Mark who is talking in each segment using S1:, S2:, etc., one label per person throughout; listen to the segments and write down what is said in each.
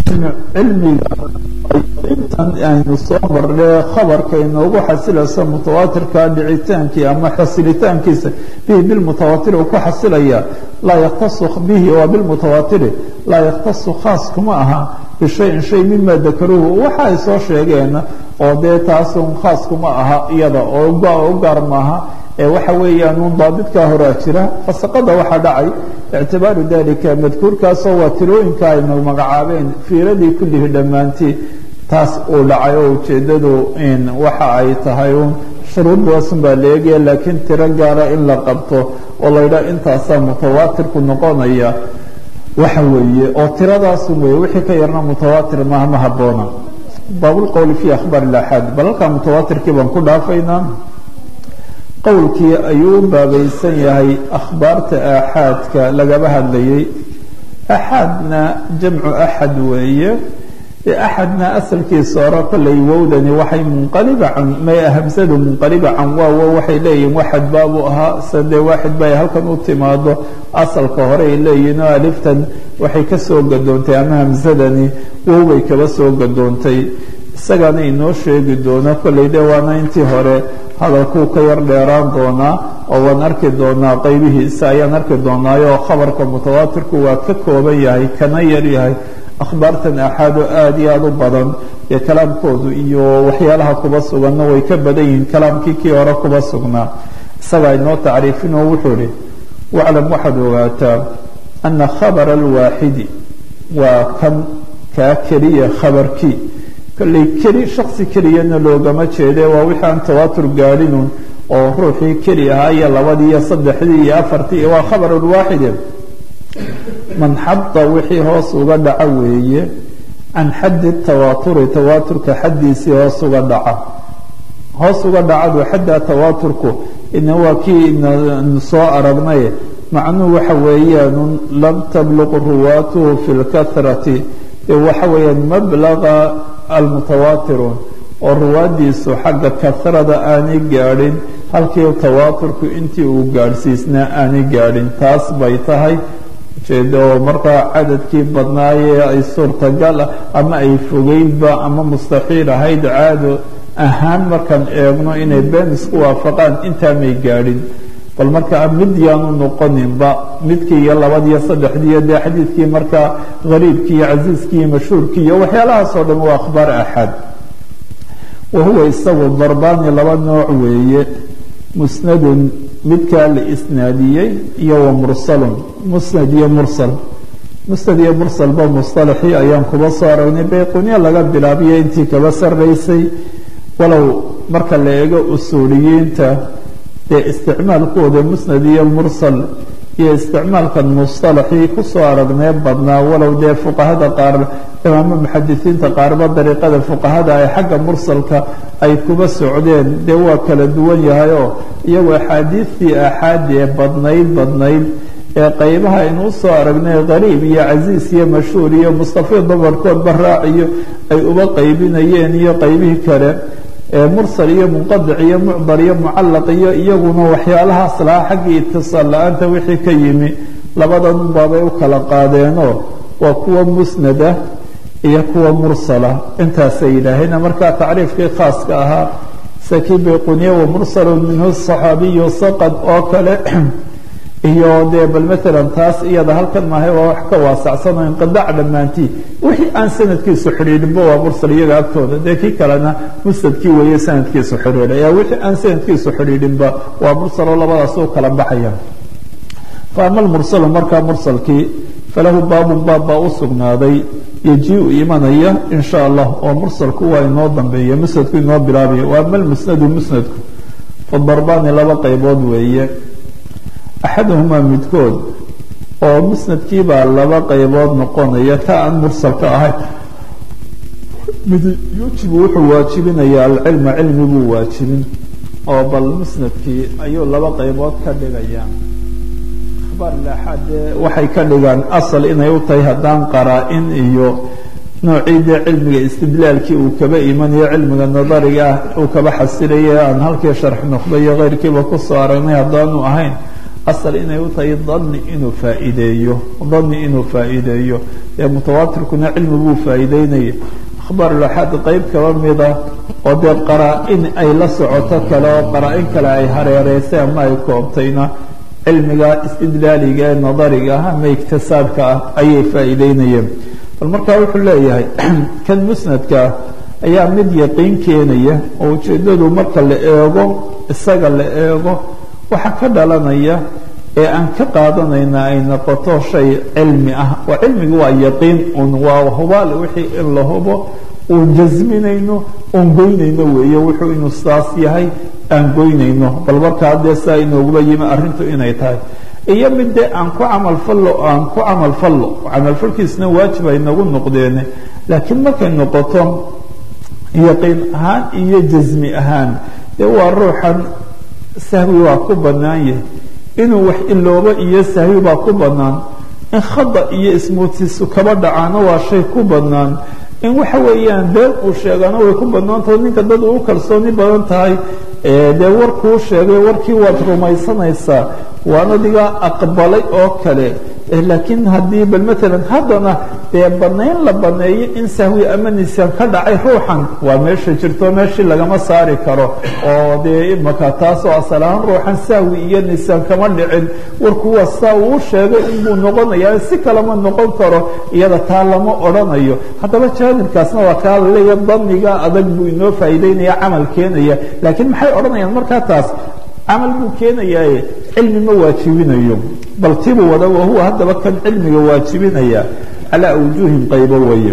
S1: cilmiga intan aynu soo marne khabarka inoogu xasilayso mutawaatirka dhicitaankii ama xasilitaankiisa bihi bilmutawatiri uu ku xasilaya laa yaktasu bihi waa bilmutawaatiri laa yaktasu khaas kuma aha bishayin shay mima dakaruuhu waxa ay soo sheegeen oo dee taasun khaas kuma aha iyada oo u gaar maaha waxa weeyaan un daabidkaa horaa jira fasaqada waxaa dhacay ictibaaru dalika madkuurkaasoo waa tirooyinka aynu magacaabeen fiiradii kullihi dhammaantii taas uu dhacay oo ujeeddadu waxa ay tahay un shuruudaasun baa la eegaya laakiin tiro gaara in la qabto oo laydhaa intaasaa mutawaatirku noqonaya waxa weeye oo tiradaasun weeye wixii ka yarna mutawaatir maaha ma habboona baabulqowli fi akhbaar ilaxaad bal halkaa mutawaatirkii baan ku dhaafaynaa qowlkii ayuu u baabaysan yahay akhbaarta aaxaadka lagaba hadlayay axaadna jamcu axad weeye axadna asalkiisa hore kollay wowdani waxay munqaliba can may hamsadu munqaliba can waawo waxay leeyihin waxad baabu ahaa sadee waaxid bay halkan u timaado asalka hore ay leeyihin oo aliftan waxay ka soo gadoontay ama hamsadani wow bay kaba soo gadoontay isagaana inoo sheegi doona kollay de waana intii hore hadalkuu ka yar dheeraan doonaa oo waan arki doonaa qaybihiisa ayaan arki doonaayo khabarka mutawaatirku waa ka kooban yahay kana yar yahay akhbaartan axaado aada iyo aada u badan ee kalaamkoodu iyo waxyaalaha kuba suganna way ka badan yihiin kalaamkii kii hore kuba sugnaa isagaa inoo tacriifin oo wuxuu ihi waclam waxaad ogaataa ana khabara alwaaxidi waa kan kaa keliya khabarkii kolley keli shaksi keliyana loogama jeede waa wixii aan tawaatur gaadhinun oo ruuxii keli ahaa iyo labadii iyo saddexdii iyo afartii waa khabar lwaaxide man xada wixii hoos uga dhaca weeye can xaddi tawaaturi tawaaturka xaddiisii hoos uga dhaca hoos uga dhacadu xadda tawaaturku ina waa kii inu soo aragnay macnuhu waxa weeyaan lam tabluq ruwaatuhu fi lkahrati waxa weeyaan mablaga almutawaatiruun oo ruwaadiisu xagga kahrada aanay gaadhin halkii tawaaturku intii uu gaadhsiisnaa aanay gaadhin taas bay tahay ujeeda oo markaa cadadkii badnaayee ay suurtagal ah ama ay fogeydba ama mustaxiil ahayd caado ahaan markaan eegno inay been isku waafaqaan intaa may gaadhin bal markaa mid yaanu noqoninba midkii iyo labadiiyo saddexdiiyo dee xadiidkii markaa hariibkii iyo casiiskii iyo mashhuurkii iyo waxyaalahaasoo dhan waa akhbaar axad wa huwa isagu darbaani laba nooc weeye musnadun midkaa la isnaadiyey iyo wa mursalun musnad iyo mursal musnad iyo mursalba musطalaxii ayaan kuba soo aragnay bayquniya laga bilaabiyo intii kaba sarraysay walow marka la eego usuuliyiinta dee isticmaalkooda musnad iyo mursal iyo isticmaalkan musطalaxii kusoo aragnee badnaa walow dee fuqahada qaar imaamo muxadisiinta qaarba dariiqada fuqahada ay xagga mursalka ay kuba socdeen dee waa kala duwan yahay oo iyagu axaadiistii aaxaadi ee badnayd badnayd ee qaybaha aynu usoo aragnay qariib iyo casiis iyo mashhuur iyo mustafiid dabarkoodba raaciyo ay uba qaybinayeen iyo qaybihii kale mursal iyo munqadic iyo mucdar iyo mucallaq iyo iyaguna waxyaalahaas lahaa xaggii itisaal la-aanta wixii ka yimi labadan baabay u kala qaadeenoo waa kuwa musnada iyo kuwa mursala intaasay yidhaaheen markaa tacriifkii khaaska ahaa sakii bayquniya wa mursalun minhu saxaabiyu saqad oo kale iyo dee bal maalan taas iyada halkan maahay waa wax ka waasacsan oo inqidaac dhammaantii wixii aan sanadkiisu xidhiidhinba waa mursal iyaga agtooda dee kii kalena musnadkii weeye sanadkiisu xidhiidhay wixii aan sanadkiisu xidhiidhinba waa mursal oo labadaas u kala baxaya fa ama almursalu markaa mursalkii falahu baabun baab baa u sugnaaday yejii-u imanaya in sha allah oo mursalku waa inoo dambeeya musnadku inoo bilaabaya wa ama almusnadu musnadku fadarbaani laba qaybood weeye axaduhumaa midkood oo musnadkiibaa laba qaybood noqonaya ta aan mursalka ahayn mid yujibu wuxuu waajibinayaa alcilma cilmi buu waajibin oo bal musnadkii ayuu laba qaybood ka dhigaya akhbaar laaxaadee waxay ka dhigaan asal inay u tahay haddaan qaraa-in iyo noocii dee cilmiga istidlaalkii uu kaba imanayo cilmiga nadariga ah uu kaba xasilayay aan halkii sharx noqdo iyo keyrkiiba kusoo aragnay haddaanu ahayn asal inay u tahay dani inuu faa'iideeyo dani inuu faa'iideeyo ee mutawaatirkuna cilmi buu faa'iideynaya akhbaar laxaad qeyb kaba mida oo dee qaraa-in ay la socoto kale oo qaraa-in kale ay hareereysay ama ay koobtayna cilmiga istidlaaliga ee nadariga ah ama iktisaabka ah ayay faa'iideynayeen bal markaa wuxuu leeyahay kan musnadka ah ayaa mid yaqiin keenaya oo ujeeddadu marka la eego isaga la eego waxa ka dhalanaya ee aan ka qaadanayna ay noqoto shay cilmi ah oo cilmiga waa yaqiin un waa hubaal wixii in la hubo uun jasminayno oon goynayno weeye wuxuu inuu saas yahay aan goynayno bal markaa dee saa inooguba yimi arrintu inay tahay iyo mid dee aan ku camalfallo aan ku camalfallo camalfalkiisna waajib ay nagu noqdeene laakiin markay noqoto yaqiin ahaan iyo jasmi ahaan dee waa ruuxan sahwi waa ku bannaan yahay inuu wax iloobo iyo sahwi baa ku bannaan in khada iyo ismuutisu kaba dhacaano waa shay ku bannaan in waxa weeyaan been uu sheegana way ku bannaantaho ninka dad uu kalsooni badan tahay dee warkuu sheegay warkii waad rumaysanaysaa waan adiga aqbalay oo kale laakiin haddii bal maalan haddana dee banayn la baneeyo in sahwi ama nisyaan ka dhacay ruuxan waa meesha jirto meeshii lagama saari karo oo dee imaka taasoo asal ahaan ruuxan sahwi iyo nisyaan kama dhicin warkuwa saa uu sheegay inbuu noqonayaa si kalema noqon karo iyada taa lama odrhanayo haddaba jaanibkaasna waa kaa laleeya daniga adag buu inoo faa'iideynaya camal keenaya laakiin maxay odhanayaan markaa taas camal buu keenayaaye cilmi ma waajibinayo bal tibuu wada wahuwa haddaba kan cilmiga waajibinaya calaa awjuuhin qaybo weeye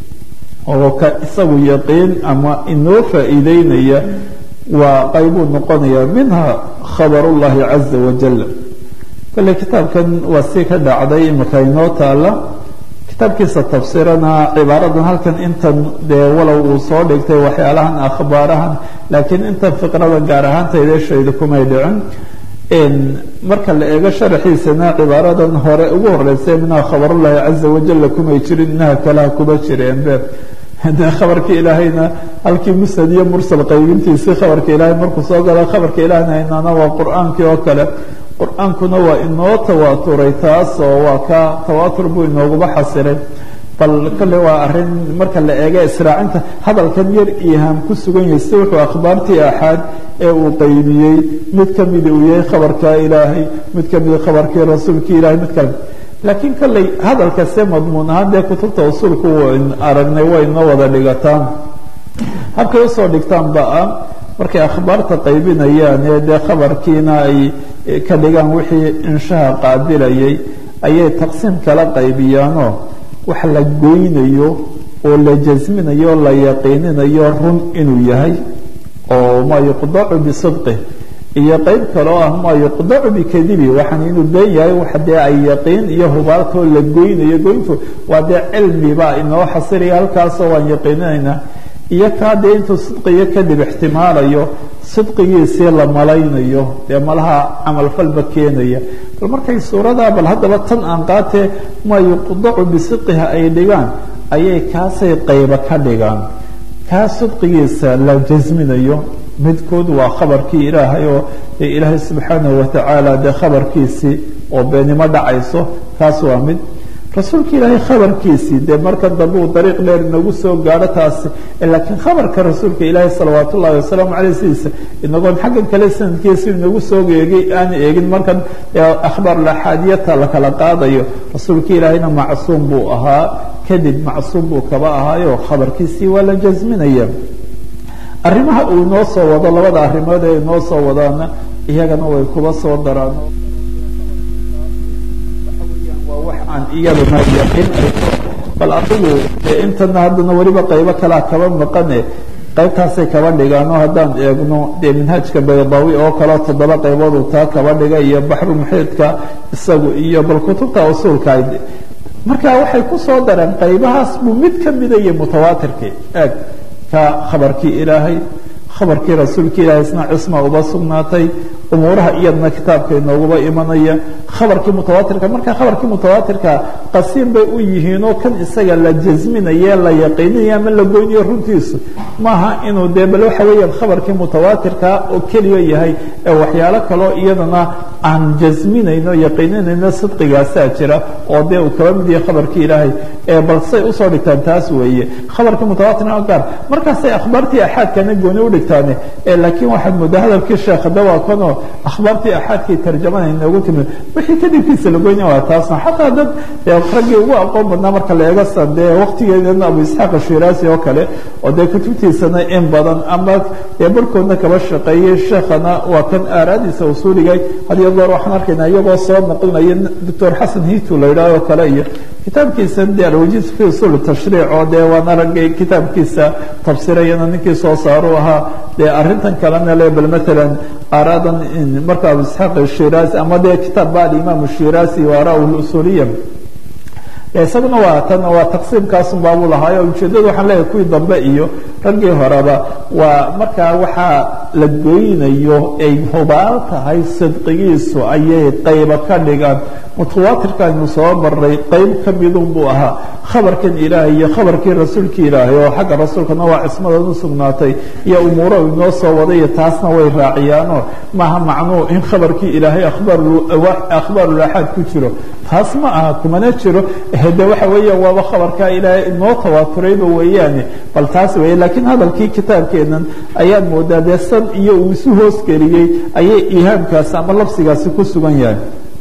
S1: oo ka isagu yaqiin ama inoo faa'iideynaya waa qaybuu noqonaya minha khabar ullahi caza wajal kale kitaabkan waa si ka dhacday imika inoo taala kitaabkiisa tafsiirana cibaaradan halkan intan dee walow uu soo dhigtay waxyaalahan akhbaarahan laakiin intan fiqrada gaar ahaantayda shayda kumay dhicin marka la eego sharaxiisana cibaaradan hore ugu horeysay minha khabarullahi caza wajalla kumay jirin inaha kalaha kuma jireenbe de khabarka ilaahayna halkii musnad iyo mursal qaybintiisii khabarka ilaahay markuu soo gala khabarka ilahayna haynana waa qur-aankii oo kale qur-aankuna waa inoo tawaaturay taas oo waa ka tawaatur buu inooguba xasilay bal kale waa arin marka la eega israacinta hadalkan yar ihaam ku sugan yahay si wuxuu akhbaartii axaad ee uu qaybiyey mid kamida uu yahay khabarka ilaahay mid kamida khabarkii rasuulkii ilahay mid kale laakiin kalley hadalka se madmuun ahaan dee kutubta usuulku aragnay way noo wada dhigataan habkay usoo dhigtaan ba-a markay akhbaarta qaybinayaan ee dee khabarkiina ay ka dhigaan wixii inshaha qaabilayay ayay taqsiim kala qaybiyaanoo wax la goynayo oo la jasminayo o la yaqiininayo run inuu yahay oo maa yuqdacu bisidqih iyo qeyb kale oo ah maa yuqdacu bikadibi waxaan inuu been yahay wax dee ay yaqiin iyo hubaaltoo la goynayo goyntu waa dee cilmibaa inoo xasilaya halkaasoo waan yaqiininaynaa iyo kaa dee intuu sidqiyo kadib ixtimaalayo sidqigiisii la malaynayo dee malaha camalfalba keenaya bal markay suuradaa bal haddaba tan aan qaatee maa yuqdacu bisidqiha ay dhigaan ayay kaasay qayba ka dhigaan kaa sidqigiisa la jasminayo midkood waa khabarkii ilaahay oo dee ilaahay subxaanahu watacaala dee khabarkiisii oo beenimo dhacayso kaas waa mid rasuulka ilaahay khabarkiisii dee marka dambe uu dariiq dheer inagu soo gaadho taasi laakiin khabarka rasuulka ilaahay salawaat ullahi wasalaamu caleyh sidiisa inagoon xaggan kale sanadkiisa inagu soo eegay aan eegin markan akhbaar laxaadiyata la kala qaadayo rasuulka ilaahayna macsuum buu ahaa kadib macsuum buu kaba ahaayo khabarkiisii waa la jasminaya arrimaha uu inoo soo wado labada arrimood ee inoo soo wadaana iyagana way kuba soo daraan aan iyaduna yaqiin bal adigu intana haddana weliba qaybo kalea kaba maqane qaybtaasay kaba dhigaano haddaan eegno dee minhaajka baydaawi oo kaleo toddoba qaybood uu taa kaba dhiga iyo baxru muxiidka isagu iyo bal kutubta usuulka marka waxay ku soo dareen qaybahaas buu mid ka mida iyo mutawaatirkii eeg ka khabarkii ilaahay khabarkii rasuulka ilaahay isna cisma uba sugnaatay umuuraha iyadna kitaabka inooguba imanaya khabarkii mutawaatirka marka khabarkii mutawaatirka qasiim bay u yihiinoo kan isaga la jasminaye la yaqiininayo ama la goynayo runtiisu maaha inuu dee bal waxa weeyaan khabarkii mutawaatirka oo keliya yahay ee waxyaalo kaloo iyadana aan jasminayno yaqiininayno sidqigaasaa jira oo dee uu kaba mid yahay khabarkii ilaahay ee bal say usoo dhigtaan taas weeye khabarkii mutawaatirna gaar markaasay akhbaartii axaadkana gooni u dhigtaane laakiin waxaad moodaa hadalkii sheekh dawaa kanoo akhbaartii axaadkii tarjamada inoogu timid wixii kadibkiisa lagoyna waa taasna xataa dad raggii ugu aqoon badnaa marka la eega san dee waktigeedana abu isxaaq ashiraasi oo kale oo dee kutubtiisana in badan ama barkoodna kaba shaqeeyey sheekhana waa kan aaraadiisa usuuligay hadiyo goor waxaan arkaynaa iyagoo soo naqlinaya doctor xasan hitu la yidhaah oo kale iyo kitaabkiisa de alwajiz fi usul tashriic oo dee waana raggay kitaabkiisa tafsirayana ninkii soo saaru ahaa dee arrintan kalena le bal maalan aaraadan marka abu isxaaq shiraasi ama dee kitaab ba alimaam shiraasi wa ara usuliya isaguna waa tan waa taqsiimkaasun baabuu lahaayo ujeeddada waxaan leeyahay kuwii dambe iyo raggii horeba waa markaa waxaa la goynayo ay hubaal tahay sidqigiisu ayay qayba ka dhigaan mutawaatirkaaynu soo maray qayb ka midun buu ahaa khabarkan ilaahay iyo khabarkii rasuulkii ilaahay oo xagga rasuulkana waa cismadan u sugnaatay iyo umuuro inoo soo wadayo taasna way raaciyaanoo maaha macnuu in khabarkii ilaahay akhbaarulaxaad ku jiro taas ma aha kumana jiro de waxa weeya waaba khabarkaa ilaahay inoo tawaaturayba weeyaane bal taas weeye laakiin hadalkii kitaabkeenan ayaad moodaa dee san iyo uu isu hoosgeliyey ayay ihaamkaasi ama labsigaasi ku sugan yahay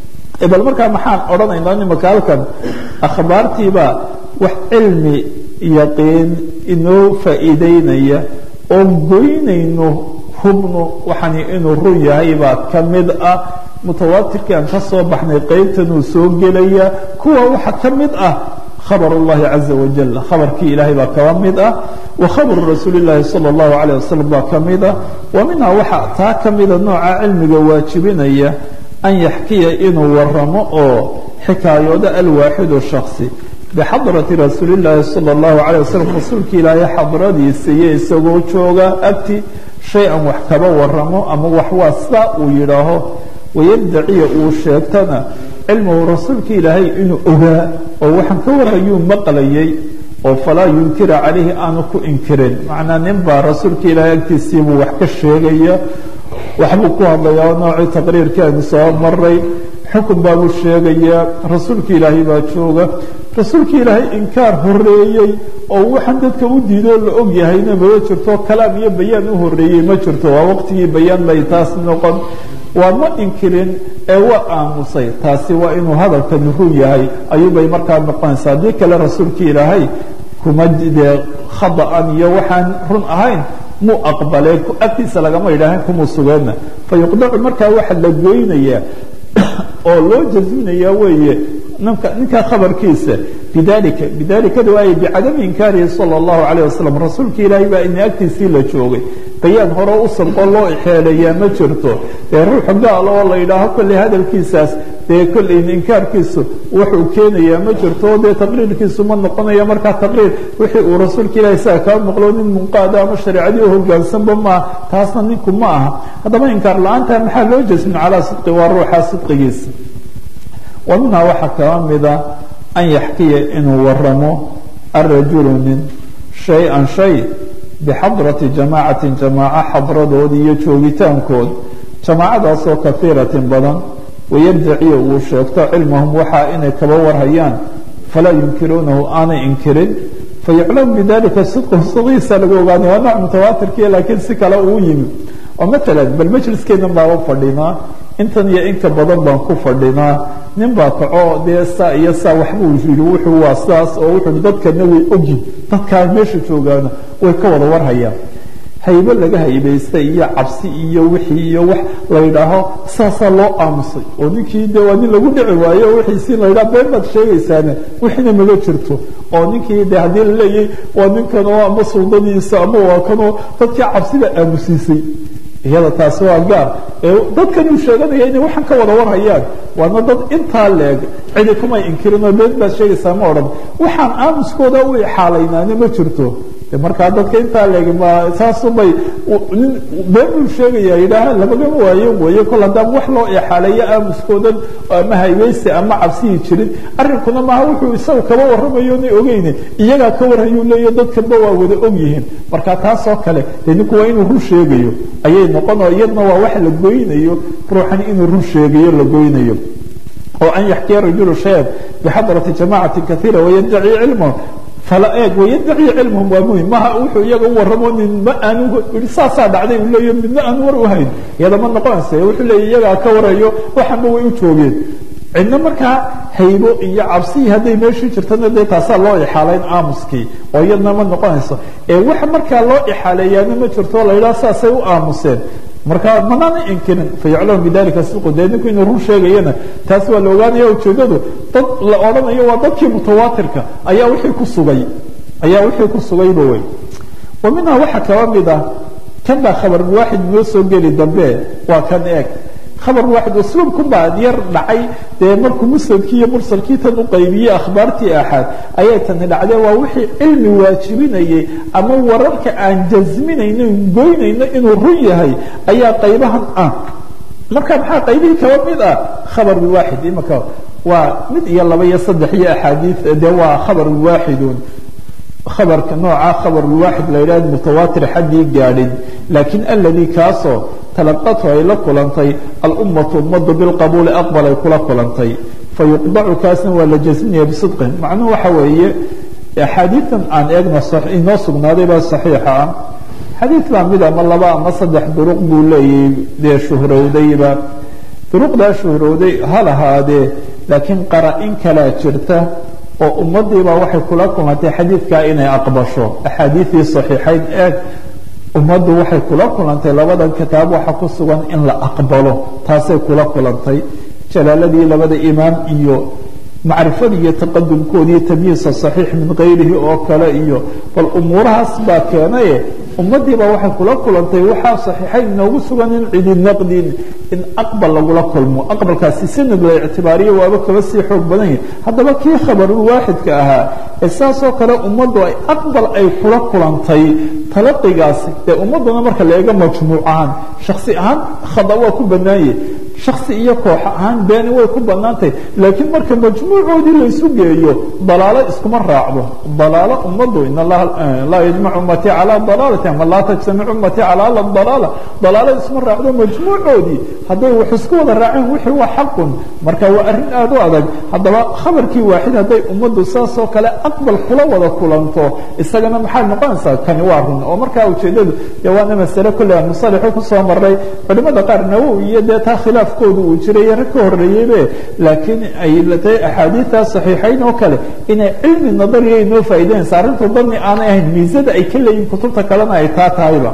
S1: bal markaa maxaan odhanaynaa nimaka halkan akhbaartiiba wax cilmi yaqiin inoo faa'iideynaya oo goynayno hubnu waxani inuu run yahay baa ka mid ah mutawaatirkii aan ka soo baxnay qaybtanuu soo gelaya kuwa waxa ka mid ah khabar اllahi caza wajal khabarkii ilaahay baa kaba mid ah wa khabru rasuuli اllahi salى اllahu alayه wasalam baa ka mid ah wa minhaa waxa taa ka mida nooca cilmiga waajibinaya an yaxkiya inuu waramo oo xikaayoodo alwaaxidu shaksi bixadrati rasuuli اllaahi salى اllahu alayه wasalam rasuulka ilaahay xadradiisa iyo isagoo jooga agti shay-an wax kaba waramo ama wax waa sidaa uu yidhaaho wayaddaciya uu sheegtana cilmuhu rasuulka ilaahay inuu ogaa oo waxaan ka warayuu maqlayay oo falaa yunkira calayhi aanu ku inkirin macnaa nin baa rasuulka ilaahay agtiisiibuu wax ka sheegaya waxbuu ku hadlayaa noocii taqriirkii aynu soo maray xukun baabuu sheegayaa rasuulka ilaahay baa jooga rasuulka ilaahay inkaar horeeyey oo waxaan dadka u diidoo la og yahayna mama jirto kalaam iyo bayaan u horeeyey ma jirto waa waqtigii bayaan bay taas noqon waa ma inkirin ee waa aamusay taasi waa inuu hadalkani run yahay ayuubay markaa noqonaysa haddii kale rasuulka ilaahay kuma dee khada'an iyo waxaan run ahayn muu aqbaleen agtiisa lagama idhaahan kumuu sugeenna fa yuqdacu markaa waxa la goynayaa oo loo jasminayaa weeye ninka ninka khabarkiisa bidalika bidalikada waay bicadami inkaarihi sala allahu calayh wasalam rasuulka ilaahay baa ina agtiisii la joogay bayaan hore u sabqo loo exeelayaa ma jirto dee ruuxu gaal oo la yidhaaho kolley hadalkiisaas dee kolley inkaarkiisu wuxuu keenayaa ma jirto dee taqriirkiisu ma noqonayo markaa taqriir wixii uu rasuulka ilahay saa kaa maqlo nin munqaada ama shareecadii u hogaansanba maaha taasna ninku ma aha haddaba inkaar la-aanta maxaa loo jasmin calaa sidqi waa ruuxa sidqigiisa wa minhaa waxaa kaba mida an yaxkiya inuu waramo arajulu nin shay-an shay bixadrati jamaacatin jamaaco xadradood iyo joogitaankood jamaacadaasoo kahiiratin badan wayarjaciya uu sheegto cilmahum waxaa inay kaba warhayaan falaa yunkiruunahu aanay inkirin fayuclamu bidalika sidquhu sidqiisa lagu ogaanay waa nooc mutawaatirkiya laakiin si kale uu yimi oo maalan bal majliskeedan baaba fadhinaa intan iyo inka badan baan ku fadhinaa nin baa kaco dee saa iyo saa waxbuu yidhi wuxuu waa sidaas oo wuxuu dadkana way ogyin dadkaa meesha joogaana way ka wada warhayaan haybe laga haybaystay iyo cabsi iyo wixii iyo wax la yidhaaho saasaa loo aamusay oo ninkii de waa nin lagu dhici waayo wixiisii la yidhaha been baad sheegaysaane wixiina maga jirto oo ninkii de haddii la leeyay waa ninkanoo ama suldadiisa ama waa kanoo dadkii cabsida aamusiisay iyada taasi waa gaar dadkan uu sheeganaya inay waxaan ka wada warhayaan waana dad intaa leeg cidi kumay inkirinoo been baad sheegaysaa ma odhan waxaan aamuskooda u ixaalaynaana ma jirto markaa dadka intaa leegi ma saasubay nin been buu sheegaya yidhaaha labagama waayo weeye kol haddaan wax loo exaaleeyo aamuskoodan ama haybeysi ama cabsiyi jirin arrinkuna maaha wuxuu isaga kaba warramayo na ogeyne iyagaa ka warhayuu leeya dadkanba waa wada og yihiin marka taasoo kale dee ninku waa inuu run sheegayo ayay noqon oo iyadna waa wax la goynayo ruuxan inuu run sheegayo la goynayo oo an yaxkiya rajulu shayan bixadrati jamacati kaiira wayaddaci cilmahu fala eeg wayaddaci cilmahum waa muhim maha wuxuu iyaga u warramo nin ma aanu i saasaa dhacday uu leeyo midna aan war u hayn iyada ma noqonaysa wuxuu leeya iyagaa ka warayo waxanba way u joogeen cidna markaa haybo iyo cabsihii hadday meeshii jirtana dee taasaa loo ixaalayn aamuskii oo iyadna ma noqonayso ee waxa markaa loo ixaaleeyaana ma jirto la yidhaha saasay u aamuseen marka manaana inkirin fayaclamu bidalika sidqu dee ninku inuu run sheegayana taas waa la ogaanaya ujeedadu dad la odhanayo waa dadkii mutawaatirka ayaa wixii ku sugay ayaa wixii ku sugayba wey wa minhaa waxaa kaba mid ah kan baa khabar waaxid noo soo geli dambe waa kan eeg khabar waaxid usluubku baa yar dhacay dee markuu musnadkii iyo mursalkii tan u qaybiyey akhbaartii axaad ayay tani dhacdee waa wixii cilmi waajibinayay ama wararka aan jasminayno goynayno inuu run yahay ayaa qaybahan ah marka maxaa qaybihii kaba mid ah khabar waaxid imaka waa mid iyo laba iyo saddex iyo axaadiid dee waa khabar waaxidun khabarka nooca khabar waaxid la yidhahdo mutawaatir xaddii gaadhin laakiin alladii kaasoo talaqathu ay la kulantay alummatu ummadu bilqabuuli aqbal ay kula kulantay fayuqdacu kaasna waa la jasminaya bisidqin macnuhu waxa weeye axaadiidan aan eegna inoo sugnaaday baa saxiixa ah xadiid baa mid ama laba ama saddex duruq buu leeyahay dee shuhrowdayba duruqdaa shuhrowday ha lahaadee laakiin qara-in kalaa jirta oo ummadiibaa waxay kula kulantay xadiidkaa inay aqbasho axaadiidii saxiixayn eeg ummaddu waxay kula kulantay labadan kitaab waxa ku sugan in la aqbalo taasay kula kulantay jalaaladii labada imaam iyo macrifada iyo taqadumkoodii tamyiisa saxiix min kayrihi oo kale iyo bal umuurahaas baa keenaye ummadiiba waxay kula kulantay waxaa saxiixayn inoogu sugan in cidi naqdin in aqbal lagula kulmo aqbalkaasi sanad la ictibaariyo waaba kaba sii xoog badan yahi haddaba kii khabarul waaxidka ahaa ee saasoo kale ummaddu ay aqbal ay kula kulantay talaqigaasi dee ummadduna marka la eego majmuuc ahaan shaksi ahaan khada waa ku bannaanye shaksi iyo koox ahaan beeni way ku bannaantahay laakiin marka majmuucoodii laysu geeyo dalaalo iskuma raacdo dalaalo ummaddu in allaha laa yajmacu ummatii calaa dalaalati ama laa tajtamic ummatii calaa ala dalaala dalaalo isma raacdo majmuucoodii hadday wax isku wada raaceen wixii waa xaqun marka waa arrin aada u adag haddaba khabarkii waaxid hadday ummaddu saasoo kale aqbal kula wada kulanto isagana maxay noqonaysaa kani waa run oo markaa ujeedadu dee waana masale kolle aan musalixu kusoo maray culimada qaar nawowi iyo dee taa khilaafkoodu uu jiray rag ka horreeyeybe laakiin ay tahay axaadiidtaa saxiixayn oo kale inay cilmi nadariya inoo faa'idaynaysa arrintu dani aanay ahayn miisada ay ka leeyihin kutubta kalena ay taa tahayba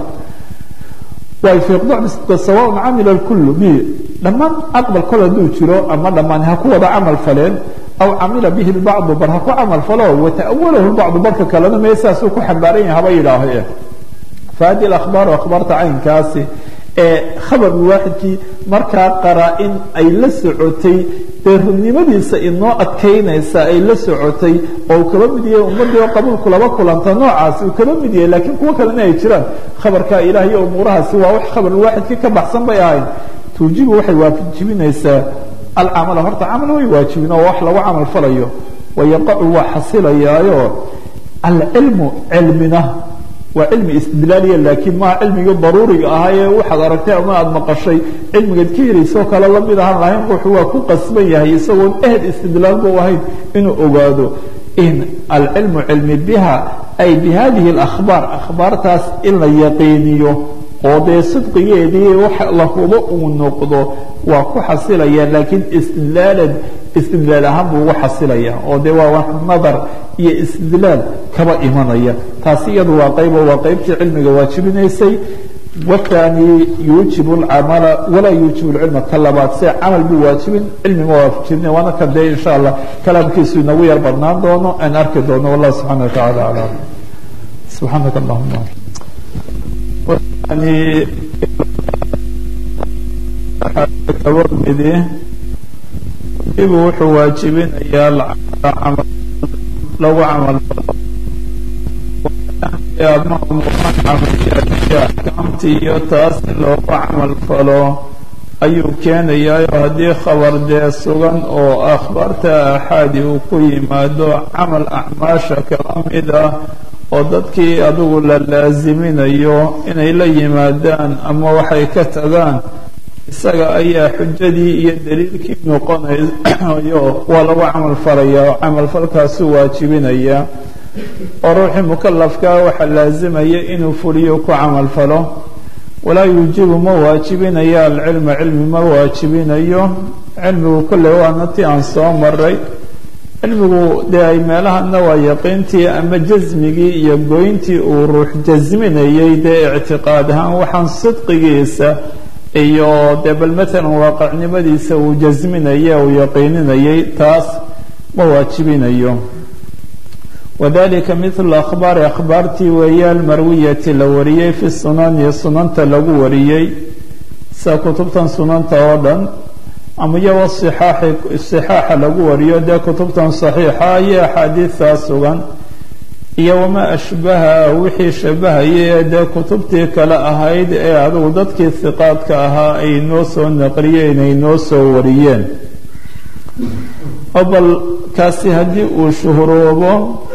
S1: way fiiqdo sawaaun camila lkullu bi dhammaan aqbal kol hadduu jiro ama dhammaan ha ku wada camal faleen aw camila bihi lbacdu bar ha ku camal falo wata'awalahu lbacdu barka kalena mee saasuu ku xambaaran yahay haba yidhaaho fahadi akhbaaru akhbaarta caynkaasi ee khabar waaxidkii markaa qaraa-in ay la socotay dee runnimadiisa inoo adkaynaysa ay la socotay oo uu kaba mid yahay ummaddii oo qabuulku laba kulanta noocaasi uu kaba mid yahay laakiin kuwo kalena ay jiraan khabarka ilaah iyo umuurahaasi waa wax khabar waaxidkii ka baxsan bay ahayn tuujibu waxay waajibinaysaa alcamala horta camal way waajibin oo wax lagu camal falayo wayaqacu waa xasilayaayo alcilmu cilmina waa cilmi istidlaaliya laakiin maa cilmigii daruuriga ahaa ee waxaad aragtay ama aada maqashay cilmigaad ka helaysoo kale lamid ahaan lahayn ruuxu waa ku qasban yahay isagoon ehel istidlaal bu ahayn inuu ogaado in alcilmu cilmi biha ay bi hadihi اlakhbaar akhbaartaas in la yaqiiniyo oo dee sidqigeedii wax la hubo uu noqdo waa ku xasilaya laakiin istidlaalan istidlaal ahaan buu ugu xasilaya oo dee waa wax nadar iyo istidlaal kaba imanaya taasi iyadu waa qaybo waa qaybtii cilmiga waajibinaysay wathani yuujibu اlcamala walaa yuujibu اlcilma ka labaad se camal buu waajibin cilmima waajibina waana kan dee insha allah kalaamkiisu inagu yar badnaan doono aan arki doono wallah subxana wa tacala aclam subxaanaka allahuma midi ibu wuxuu waajibinayaa lagu camal ama umuuraancamalyaaiyo axkaamtii iyo taas in loogu camal falo ayuu keenayaa haddii khabar dee sugan oo akhbaarta aaxaadi uu ku yimaado camal acmaasha kala mid ah oo dadkii adigu la laasiminayo inay la yimaadaan ama waxay ka tagaan isaga ayaa xujadii iyo daliilkii noqonayo waa lagu camal falaya oo camalfalkaasu waajibinaya oo ruuxii mukalafka waxaa laasimaya inuu fuliyo ku camal falo walaa yuujibu ma waajibinayo alcilma cilmi ma waajibinayo cilmigu kolley waana ti aan soo maray cilmigu dee ay meelahana waa yaqiintii ama jasmigii iyo goyntii uu ruux jasminayay dee ictiqaad ahaan waxaan sidqigiisa iyo dee bal matalan waaqicnimadiisa uu jasminaya uu yaqiininayay taas ma waajibinayo wadalika mithlu akhbaari akhbaartii weeye almarwiyati la wariyey fi sunani sunanta lagu wariyey sida kutubtan sunanta oo dhan ama iyago sixaaxi sixaaxa lagu wariyo dee kutubtan saxiixa iyo axaadiidtaa sugan iyo wamaa ashbaha wixii shabahaya ee dee kutubtii kale ahayd ee adigu dadkii hiqaadka ahaa ay noo soo naqliyeen ay noo soo wariyeen bal kaasi haddii uu shuhroobo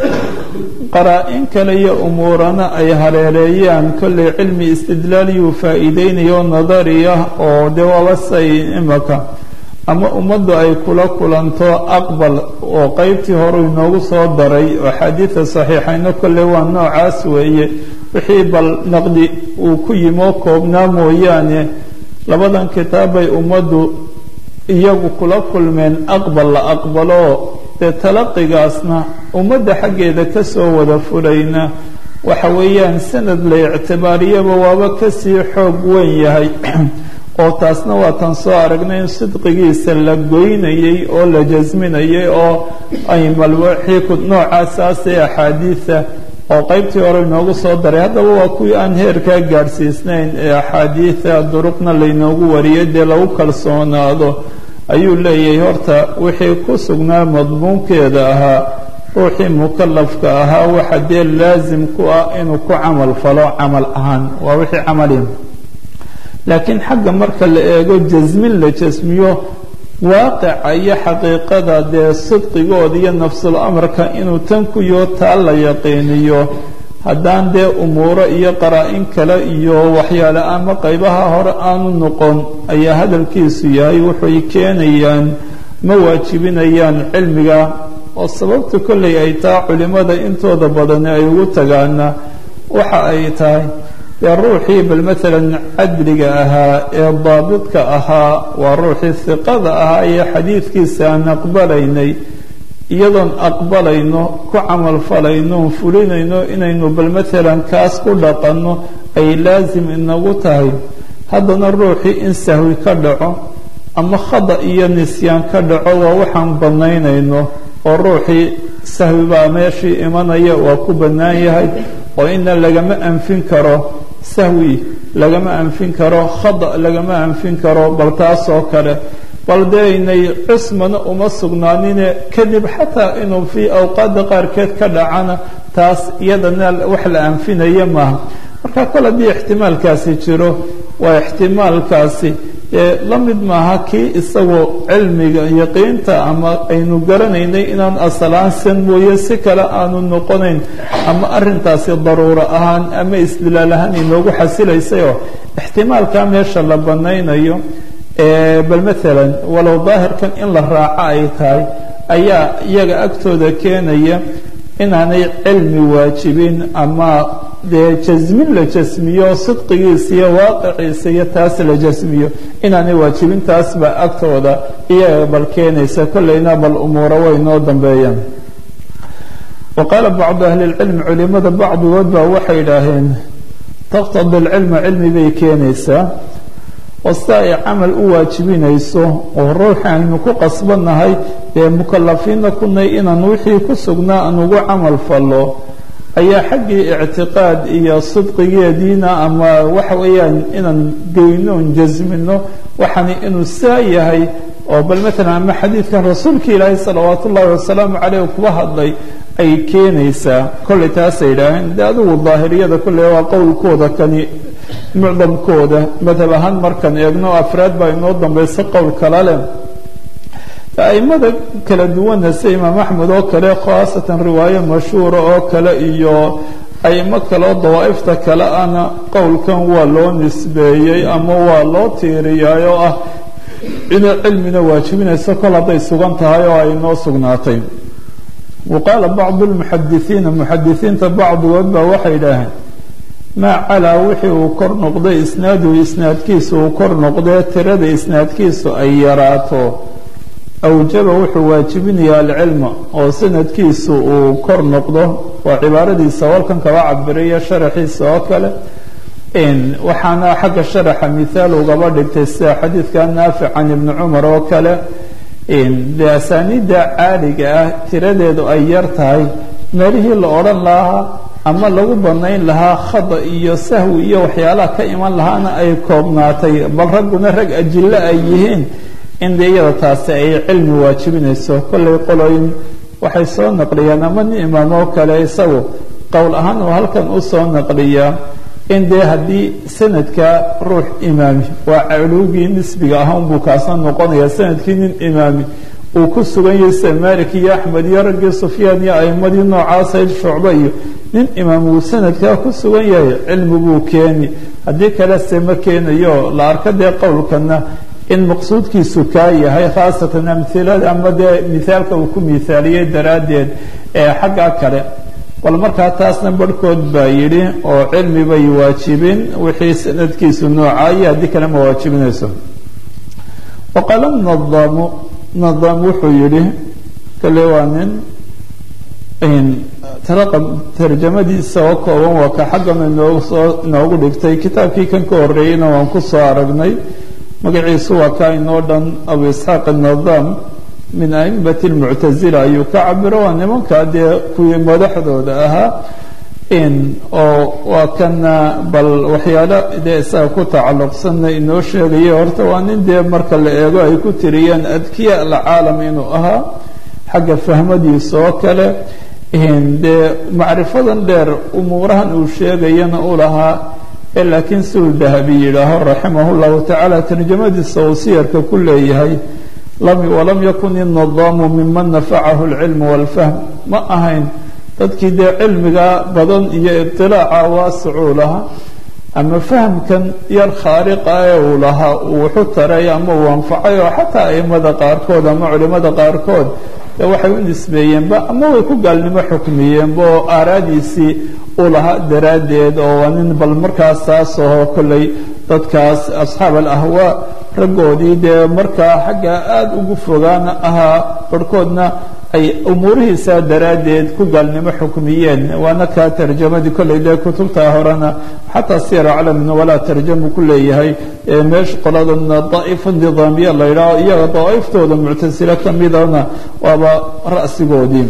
S1: qaraa-in kale iyo umuurana ay hareereeyaan kollay cilmi istidlaaliyuu faa'iideynayo nadariya oo dee waaba say imaka ama ummaddu ay kula kulanto aqbal oo qeybtii hore inoogu soo daray oo xadiida saxiixayno kolley waa noocaas weeye wixii bal naqdi uu ku yimo koobnaa mooyaane labadan kitaab bay ummaddu iyagu kula kulmeen aqbal la aqbalo dee talaqigaasna ummadda xaggeeda ka soo wada fulayna waxa weeyaan sanad la ictibaariyaba waaba kasii xoog weyn yahay oo taasna waa tan soo aragnay in sidqigiisa la goynayay oo la jasminayay oo ay malwaxiiku noocaasaasee axaadiida oo qeybtii hore inoogu soo daray haddaba waa kuwii aan heerkaa gaadhsiisnayn ee axaadiida duruqna laynoogu wariyay dee lagu kalsoonaado ayuu leeyahay horta wixii ku sugnaa madmuunkeeda ahaa ruuxii mukalafka ahaa waxa dee laasim ku ah inuu ku camal falo camal ahaan waa wixii camali laakiin xagga marka la eego jasmin la jasmiyo waaqica iyo xaqiiqada dee sidqigooda iyo nafsul amarka inuu tan ku yoo taa la yaqiiniyo haddaan dee umuuro iyo qaraa-in kale iyo waxyaale ama qaybaha hore aanu noqon ayaa hadalkiisu yahay wuxuy keenayaan ma waajibinayaan cilmiga oo sababta kollay ay taa culimmada intooda badani ay ugu tagaana waxa ay tahay dee ruuxii bal maalan cadliga ahaa ee daabidka ahaa waa ruuxii hiqada ahaa ee xadiidkiisa aan aqbalaynay iyadoon aqbalayno ku camal falayno fulinayno inaynu bal maalan kaas ku dhaqanno ay laasim inagu tahay haddana ruuxii in sahwi ka dhaco ama khada iyo nisyaan ka dhaco waa waxaan banaynayno oo ruuxii sahwi baa meeshii imanaya waa ku bannaan yahay oo ina lagama anfin karo sahwi lagama anfin karo khada lagama anfin karo bal taas oo kale bal dee aynay cusmana uma sugnaanine kadib xataa inuu fii awqaadda qaarkeed ka dhacana taas iyadana wax la anfinaya maaha marka kol haddii ixtimaalkaasi jiro waa ixtimaalkaasi la mid maaha kii isagoo cilmiga yaqiinta ama aynu garanaynay inaan asalaansan mooye si kale aanu noqonayn ama arintaasi daruuro ahaan ama isdilaal ahaan inoogu xasilaysayoo ixtimaalkaa meesha la banaynayo bal maalan walow daahirkan in la raaco ay tahay ayaa iyaga agtooda keenaya inaanay cilmi waajibin ama dee jasmin la jasmiyo sidqigiisa iyo waaqiciisa iyo taas la jasmiyo inaanay waajibin taas baa agtooda iyaga bal keenaysa kolleyna bal umuuro way noo dambeeyaan wa qaala bacdu ahli lcilmi culimada bacdigood baa waxay idhaaheen taqtadi alcilma cilmi bay keenaysaa oo sida ay camal u waajibinayso oo ruuxi aynu ku qasbannahay dee mukalafiinna kunay inaan wixii ku sugnaa aan ugu camal fallo ayaa xaggii ictiqaad iyo sidqigeediina ama waxa weeyaan inaan goynoon jasmino waxani inuu saa yahay oo bal maalan ama xadiidkan rasuulka ilaahay salawaat ullahi wasalaamu caleyh kuba hadlay ay keenaysaa kolley taasay yidhaaheen de adigu daahiriyada kolley waa qowlkooda kani mucdamkooda madhab ahaan markaan eegno afraad baa inoo dambaysa qowl kala leh aimada kala duwana sida imaam axmed oo kale khaasatan riwaayo mashhuura oo kale iyo aimo kaleo dawaa'ifta kale ana qowlkan waa loo nisbeeyey ama waa loo tiiriyaay oo ah inay cilmina waajibinayso kol hadday sugan tahay oo ay noo sugnaatay wa qaala bacdu lmuxadisiina muxadisiinta bacdigood baa waxay idhaaheen maa calaa wixii uu kor noqday isnaaduhu isnaadkiisu uu kor noqdee tirada isnaadkiisu ay yaraato awjaba wuxuu waajibinayaa alcilma oo sanadkiisu uu kor noqdo waa cibaaradiisa walkan kaba cabiriya sharaxiisa oo kale waxaana xagga sharaxa mithaal ugaba dhigtay sida xadiidka naafic can ibni cumar oo kale de asaaniidda caaliga ah tiradeedu ay yar tahay meelihii la odhan lahaa ama lagu banayn lahaa khada iyo sahwi iyo waxyaalaha ka iman lahaana ay koobnaatay bal ragguna rag ajillo ay yihiin in de iyada taasi ay cilmi waajibinayso kollay qoloyin waxay soo naqliyaan ama nin imaam oo kale isagu qowl ahaan uu halkan u soo naqliyaa in dee haddii sanadka ruux imaami waa culuugii nisbiga ah unbuu kaasna noqonaya sanadkii nin imaami uu ku sugan yahay sida malik iyo axmed iyo raggii sufyaan iyo aimadii noocaasa shucbe iyo nin imaam uu sanadkaa ku sugan yahay cilmi buu keeni haddii kale se ma keenayo la arka dee qowlkana in maqsuudkiisu kaa yahay khaasatan amhilada ama dee mithaalka uu ku mithaaliyey daraaddeed ee xagga kale bal markaa taasna barhkood baa yidhi oo cilmi bay waajibin wixii sanadkiisu noocaayo haddii kale ma waajibinayso waqaala nadaamu nadaam wuxuu yidhi kale waa nin tarjamadiisa oo kooban waa ka xaggana inoosoo inoogu dhigtay kitaabkii kan ka horreeyeyna waan ku soo aragnay magaciisu waa kaa inoo dhan abu isxaaq anadaam min aimati lmuctazila ayuu ka cabiro waa nimankaa dee kuwii madaxdooda ahaa oo waa kana bal waxyaalo dee isaga ku tacalluqsanna inoo sheegaya horta waa nin dee marka la eego ay ku tiriyeen adkiya alcaalam inuu ahaa xagga fahmadiisa oo kale dee macrifadan dheer umuurahan uu sheegayana u lahaa ee laakiin siduu dahabi yidhaaho raximah llahu tacaala tarjamadiisa uu siyarka ku leeyahay walam yakun inadaamu miman nafacahu alcilmu walfahm ma ahayn dadkii dee cilmiga badan iyo iطilaaca waasicuu lahaa ama fahamkan yar khaariqa ee uu lahaa uu wuxu taray ama uu anfacay oo xataa aimada qaarkood ama culimada qaarkood de waxay u nisbeeyeenba ama way ku gaalnimo xukmiyeenba oo aaraadiisii uu lahaa daraaddeed oo waa nin bal markaas saas oo kolley dadkaas asxaab alahwaa raggoodii dee markaa xagga aada ugu fogaana ahaa barhkoodna ay umuurihiisa daraaddeed ku gaalnimo xukmiyeen waana kaa tarjamadii kolley dee kutubta horena xataa siyar aclamina walaa tarjamu ku leeyahay meesha qoladana daa'ifa nidaamiya la yidhaaho iyaga daa'ifttooda muctasile ka midana waaba ra'sigoodii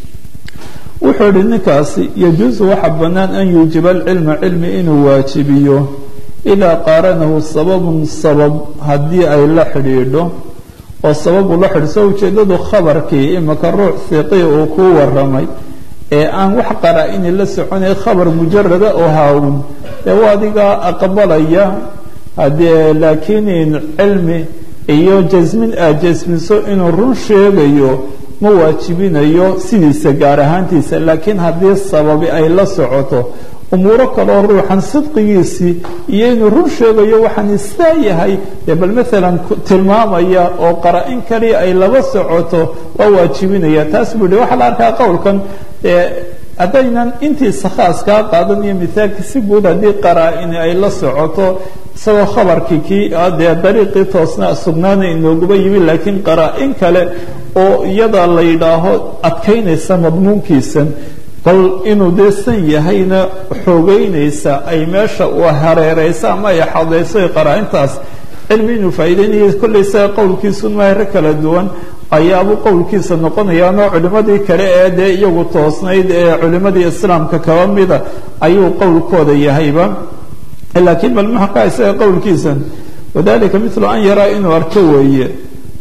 S1: wuxuu idhi ninkaasi yajuusu waxa bannaan an yuujiba alcilma cilmi inuu waajibiyo idaa qaaranahu sababun sabab haddii ay la xidhiidho oo sababu la xidhiso ujeeddadu khabarkii imika ruux hiqii uu kuu waramay ee aan wax qaraa-ini la soconay khabar mujarada oo haawun dee waa adigaa aqbalaya haddee laakiin cilmi iyo jasmin aad jasmiso inuu run sheegayo ma waajibinayo sidiisa gaar ahaantiisa laakiin haddii sababi ay la socoto umuuro kaleo ruuxan sidqigiisii iyo inuu run sheegayo waxaan istaa yahay dee bal maalan tilmaamaya oo qara-in kaliya ay laba socoto waa waajibinaya taas buu yihi waxaa la arkaa qowlkan haddaynan intiisa khaas kaa qaadan iyo mithaalka si guud haddii qaraa-ini ay la socoto isagoo khabarkii kii dee dariiqii toosna sugnaana inooguba yimi laakiin qaraa-in kale oo iyada la yidhaaho adkaynaysa madmuunkiisan bal inuu dee san yahayna xoogeynaysa ay meesha u hareereysa ama ay xadayso qaraa-intaas cilmi inuu faa'iideynaya kollay isaga qowlkiisun maahre kala duwan ayaabuu qowlkiisa noqonayaanoo culimmadii kale ee dee iyagu toosnayd ee culimmadii islaamka kaba mida ayuu qowlkooda yahayba laakiin bal maxaa isaga qowlkiisan wadalika milu an yaraa inuu arko weeye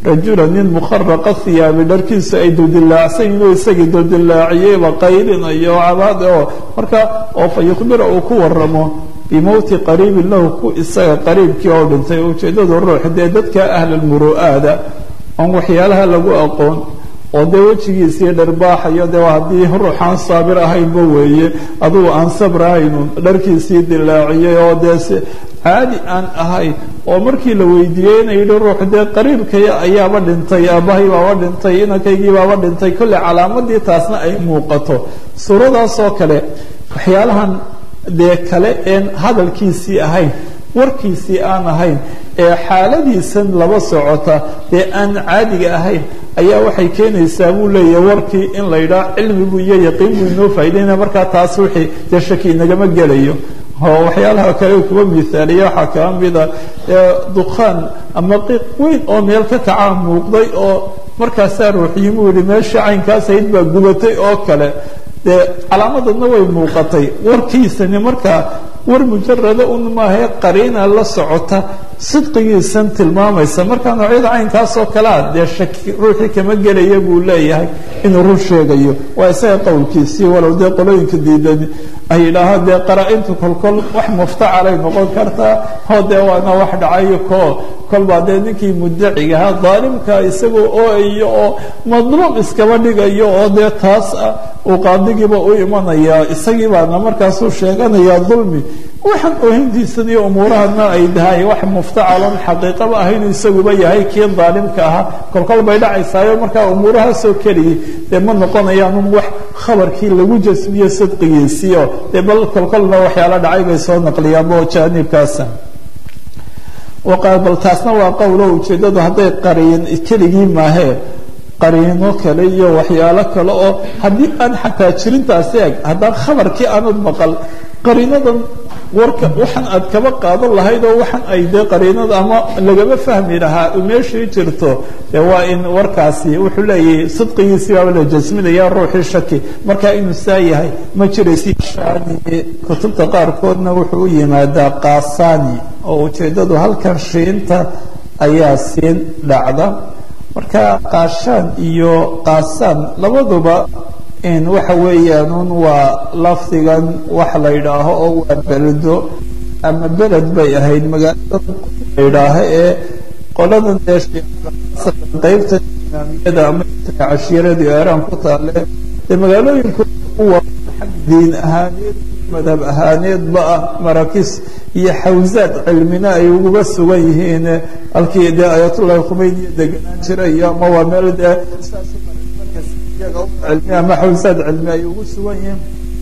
S1: rajula nin mukharaqa hiyaabi dharkiisa ay duldilaacsan yihin oo isagii duldilaaciyeyba qaylinayo cabaad oo marka oo fa yukhbira uu ku waramo bimowti qariibin lahu ku isaga qariibkii oo dhintay ujeeddadu ruux dee dadka ahlalmuru'aada oon waxyaalaha lagu aqoon oo dee wejigiisii dharbaaxayo dee haddii ruuxaan saabir ahaynba weeye adugu aan sabr ahaynun dharkiisii dilaaciyey oo dee si caadi aan ahayn oo markii la weydiiyey ina yidhi ruux dee qariibkaya ayaaba dhintay aabbahay baaba dhintay inankaygii baaba dhintay kolley calaamadii taasna ay muuqato suuradaasoo kale waxyaalahan dee kale een hadalkiisii ahayn warkiisii aan ahayn ee xaaladiisan laba socota dee aan caadiga ahayn ayaa waxay keenaysaa buu leeyahay warkii in la yidhaah cilmigu iyo yaqiin buu inoo faa'idaynaya markaa taas wixii dee shaki inagama gelayo oo waxyaalaha kale kuwa miaaliya waxaa kaa mida dukhaan ama qiiq weyn oo meel ka kacaa muuqday oo markaasaa ruuxyimuu yihi meeshii caynkaas ahayd baa gubatay oo kale dee calaamadadna way muuqatay warkiisani markaa war mujarada un maahae qariina la socota sidqigiisan tilmaamaysa markaa noocyada caynkaasoo kalea dee shaki ruuxii kama gelaya buu leeyahay inuu run sheegayo waa isaga qowlkiisii walow dee qolooyinka diidan ay yidhaahaan dee qaraa-intu kolkol wax muftacalay noqon kartaa hoo dee waana wax dhacayo ko kolbaa dee ninkii mudacigahaa daalimka isagoo ooayo oo madluum iskaba dhigayo oo dee taas ah uu qaadigiiba u imanayaa isagii baana markaasuu sheeganayaa dulmi waxaan oohintiisan iyo umuurahana ay dahay wax muftacalon xaqiiqaba ahaynuu isaguba yahay kii daalimka ahaa kolkol bay dhacaysaayo markaa umuurahaasoo keliyay dee ma noqonayaanun wax khabarkii lagu jasmiyo sidqigiisiio dee bal kolkolna waxyaala dhacay bay soo naqliyaanba oo jaanibkaasa bal taasna waa qowlo ujeeddadu hadday qariin keligii maahee qariino kale iyo waxyaalo kale oo haddii aan xataa jirintaasi eg haddaan khabarkii aanad maqal qariinadan warka waxaan aad kaba qaadan lahayd oo waxaan ay dee qariinada ama lagama fahmi lahaa meeshii jirto dee waa in warkaasi wuxuu leeyahay sidqigiisii baaba la jasminaya ruuxii shaki markaa inuu saa yahay ma jiraysi kutubta qaarkoodna wuxuu u yimaadaa qaasani oo ujeeddadu halkan shiinta ayaa siin dhacda marka qaashaan iyo qaasaan labaduba waxa weeyaan waa lafdigan wax la yidhaaho oo waa beldo ama beled bay ahayd magaalada la yidhaaho ee qoladan dee qaybta imaamiyada ama cashiiradii eeraan ku taale dee magaalooyinku xag diin ahaaneed madhab ahaaneedba ah marakis iyo xawsaad cilmina ay uguba sugan yihiin halkii dee ayatullahi khumeyniya deganaan jiray ama waa meel dee cilmi ama xawsaad cilmi ay ugu sugan yihiin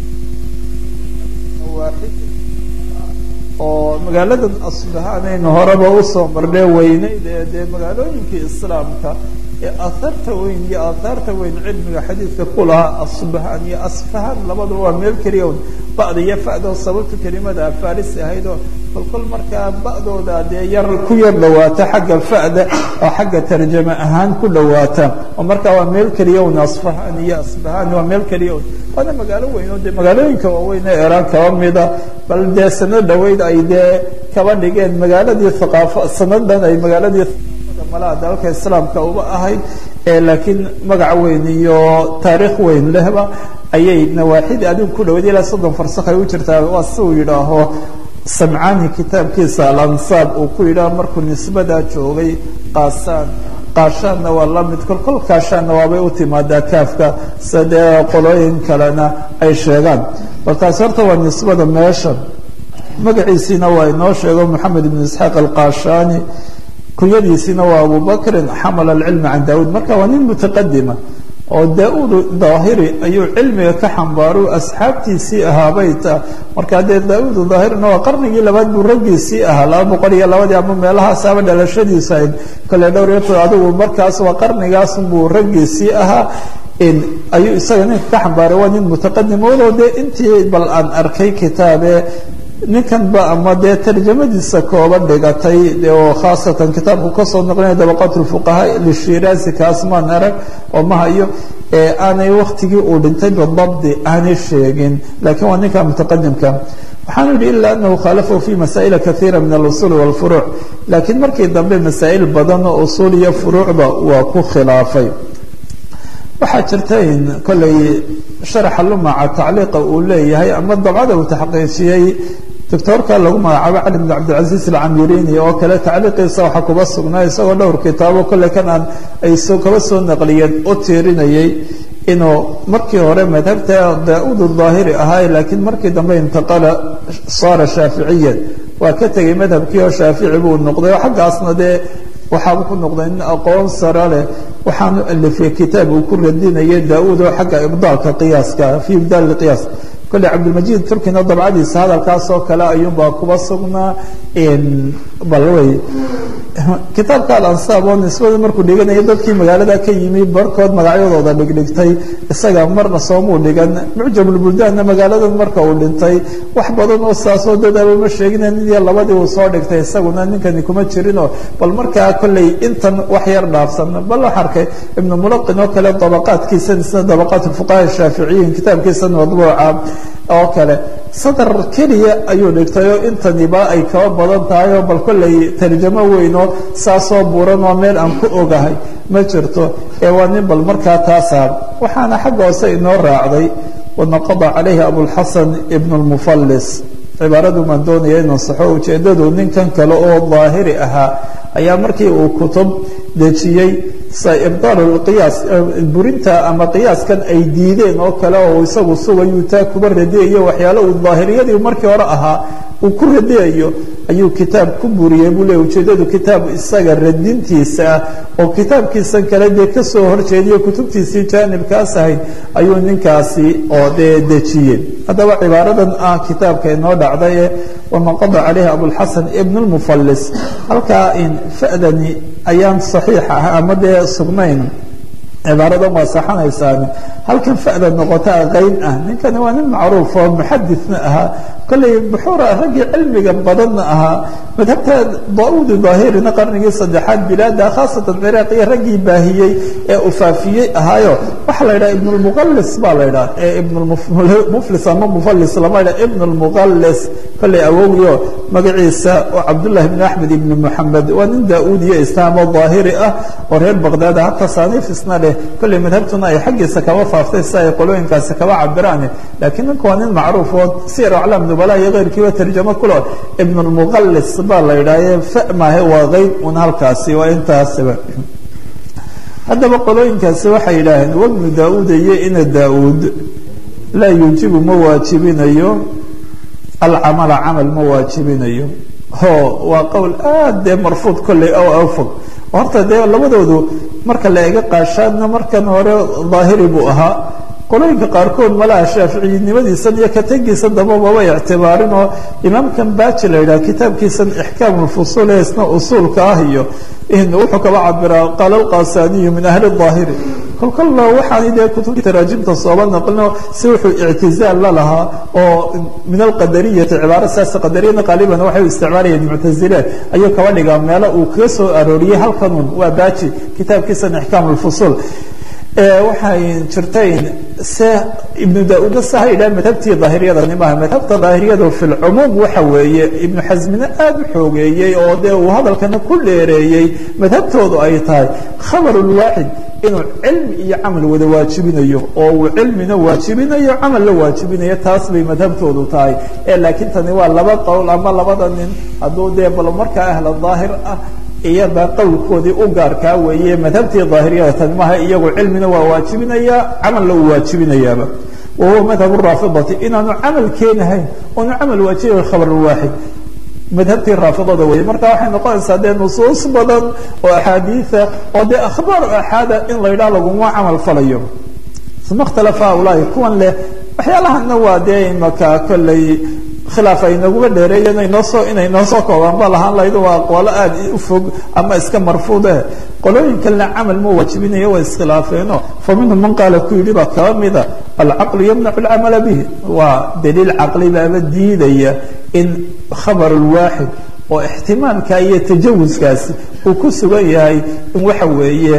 S1: oo magaaladan asbahaanaynu horeba usoo marnee weyneyd ee dee magaalooyinkii islaamka ee ahaarta weyn iyo aathaarta weyn cilmiga xadiidka ku lahaa asbahaan iyo asfahaan labadaba waa meel keliya un ba'da iyo fa'doo sababta kelimada afarisi ahayd oo kolkol markaa ba'dooda dee yar ku yar dhawaata xagga fa'da oo xagga tarjame ahaan ku dhawaata oo markaa waa meel keliya un asfahaan iyo asbahaan waa meel keliya un waana magaalo weyn oo dee magaalooyinka waaweyn ee eraan kaba mida bal dee sanad dhaweyd ay dee kaba dhigeen magaaladii haqaafo sanadan ay magaaladii malaha dalalka islaamka uba ahayd laakiin magac weyn iyo taariikh weyn lehba ayay nawaaxidii adigu ku dhawayd ilaa soddon farsakh ay u jirtaa waa si uu yidhaaho samcani kitaabkiisa alansaab uu ku yidhaaho markuu nisbadaa joogay qaasaan qaashaanna waa la mid kolkol kaashaanna waabay u timaadaa kaafka sidee qolooyin kalena ay sheegaan bal taasi horta waa nisbada meesha magaciisiina waa inoo sheego moxamed ibn isxaaq alqaashaani kunyadiisina waa abu bakrin xamal alcilma can daawuud marka waa nin mutaqadima oo daa-uud daahiri ayuu cilmiga ka xambaaru asxaabtiisii ahaabay ta marka dee daa-uud daahirina waa qarnigii labaad buu raggiisii ahaa laba boqol iyo labadii ama meelahaasaba dhalashadiisa ahayd kale dhowr iyo toban adigu markaas waa qarnigaas buu raggiisii ahaa ayuu isaga ninka ka xambaaray waa nin mutaqadim walow dee intii bal aan arkay kitaabe ninkan ba ama dee tarjamadiisa kooba dhigatay oo khaasatan kitaabku kasoo noqlinaya dabaqaat lfuqahaa lishiraasi kaas maan arag oo maha iyo ee aanay waktigii uu dhintay bidabdi aanay sheegin lakiin waa ninka mutaqadimka waxaanu yihi ila anahu khaalafahu fi masaa'ila kaiira min alusuul wاlfuruuc laakiin markii dambe masaa'il badan oo usuul iyo furuucba waa ku khilaafay waxaa jirta in kollay sharaxa lumaca tacliiqa uu leeyahay ama dabcada uu taxqiijiyey doctoorka lagu magacaabo cali bn cabdilcaziiz alcamirini oo kale tacliiqiisa waxaa kuba sugnaa isagoo dhowr kitaabo kolley kan aan ay kaba soo naqliyeen u tiirinayay inuu markii hore madhabta daa-uud daahiri ahaa laakiin markii dambe intaqala saara shaaficiyan waa ka tegay madhabkii oo shaafici buu noqday oo xaggaasna dee waxaaba ku noqday nin aqoon sara leh waxaanu alifiyey kitaab uu ku radinayay daa-uud oo xagga ibdaalka qiyaaska fii ibdaal qiyaas kolley cabdilmajiid turkina dabcadiisa hadalkaas oo kale ayuunbaa kuba sugnaa bal wey kitaabka alansaab oo nisbada markuu dhiganaya dadkii magaalada ka yimi barkood magacyadooda dhigdhigtay isaga marna soomuu dhigan mucjamulbuldaanna magaaladan marka uu dhintay wax badan oo saasoo dadaaba ma sheegina nin iyo labadii uu soo dhigtay isaguna ninkani kuma jirinoo bal markaa kolley intan wax yar dhaafsan bal wax arkay ibnu mulaqin oo kale dabaqaadkiisan isna dabaqaat fuqaha shaaficiyiin kitaabkiisan madbuuca oo kale sadar keliya ayuu dhigtay oo intaniba ay kaba badan tahay oo bal kolley tarjamo weynoo saasoo buuran oo meel aan ku ogahay ma jirto ee waa nin bal markaa taasaa waxaana xagga hoose inoo raacday wanaqada calayhi abulxasan ibn lmufallis cibaaradu maan doonaya inuu saxo ujeeddadu ninkan kale oo daahiri ahaa ayaa markii uu kutub dejiyey ibdaal qiyaas burinta ama qiyaaskan ay diideen oo kale oo isagu sugayuu taa kuba radiyayo waxyaale uu daahiriyadii markii hore ahaa uu ku radiyayo ayuu kitaab ku buriyey buu leey ujeeddadu kitaab isaga radintiisa ah oo kitaabkiisan kale dee kasoo horjeediyo kutubtiisii jaanibkaas ahayd ayuu ninkaasi oo dee dejiyey haddaba cibaaradan ah kitaabka inoo dhacday ee wanaqada calayhi abulxasan ibn lmufallis halkaa in fa'dani ayaan saxiix ah ama dee sugnayn cibaaradan waa saxanaysaan halkan fa'da noqota qayn ah ninkani waa nin macruuf oo muxadithna ahaa kolley buxuura raggii cilmiga badanna ahaa madhabta daauudi daahirina qarnigii saddexaad bilaada khaasatan ciraaq iyo raggii baahiyey ee ufaafiyey ahaayo waxaa la yidhaha ibnulmuqallis baa la yidhaha ee ibnmuflis ama mufallis lama yidhaha ibn lmuqallis kolley awowgiyo magaciisa oo cabdullahi bn axmed ibn moxamed waa nin daa-uudiyo islaamo daahiri ah oo reer baqdaad ah tasaaniif isna leh kolley madhabtuna ay xaggiisa kaba faaftay si ay qolooyinkaasi kaba cabiraan laakiin ninka waa nin macruuf oo siyar aclaam nubala iyo keyrkiiba tarjamo kulo ibn lmuqallis baa la yidhaahe fa maahe waa qeyb un halkaasi waa intaasiba haddaba qolooyinkaasi waxay yidhaaheen wabnu daa-uud iyo ina daa-uud laa yuujibu ma waajibinayo alcamala camal ma waajibinayo ho waa qowl aad dee marfuud kolley o afog horta dee labadoodu marka la ega qaashaadna markan hore daahiri buu ahaa qolooyinka qaarkood malaha shaaficiyinimadiisan iyo kategiisan damba maba ictibaarin oo imaamkan baji la yidhaha kitaabkiisan ixkaam lfusuul ee isna usuulka ah iyo wuxuu kaba cabiraa qaala alqasaniyu min ahli daahiri kolkolla waxaan dee kutubta taraajimta sooba naqlino si wuxuu ictizaal la lahaa oo min alqadariyati cibaaro saas qadariyana qaaliban waxay u isticmaalayeen muctazile ayuu kaba dhigaa meelo uu kaga soo arooriyey halkanun waa baji kitaabkiisan ixkaam lfusuul waxay jirtayn se ibnu da-uudna sa ha yidhaha madhabtii daahiriyada nimaha madhabta daahiriyada fi lcumuum waxa weeye ibnu xasmina aada u xoogeeyey oo dee uu hadalkana ku dheereeyey madhabtoodu ay tahay khabar lwaaxid inuu cilmi iyo camal wada waajibinayo oo uu cilmina waajibinayo camal la waajibinayo taas bay madhabtoodu tahay ee laakiin tani waa laba qowl ama labada nin hadduu dee bal markaa ahla daahir ah iyada qowlkoodii u gaarkaa weeye madhabtii daahiriyada tani maha iyagu cilmina waa waajibinaya camalna uu waajibinayaaba wahuwa madhab raafidati inaanu camal keenahayn oonu camal waajibay khabar waaxid madhabtii raafidada weeye marka waxay noqonaysaa dee nusuus badan oo axaadiia oo dee akhbaar axaada in la yidhaha laguma camal falayo uma ikhtalafa haulaai kuwan leh waxyaalahana waa dee imaka kolley khilaaf ay naguma dheereeyeen inoosoo inay noo soo koobaan ba lahaan lahayd waa aqwaalo aada u fog ama iska marfuude qolooyinkalena camal ma waajibinayo way iskhilaafeeno fa minhum man qaala ku yidhi baa kaba mida alcaqlu yamnacu alcamala bihi waa daliil caqli baaba diidaya in khabar lwaaxid oo ixtimaalka iyo tajawuskaasi uu ku sugan yahay in waxa weeye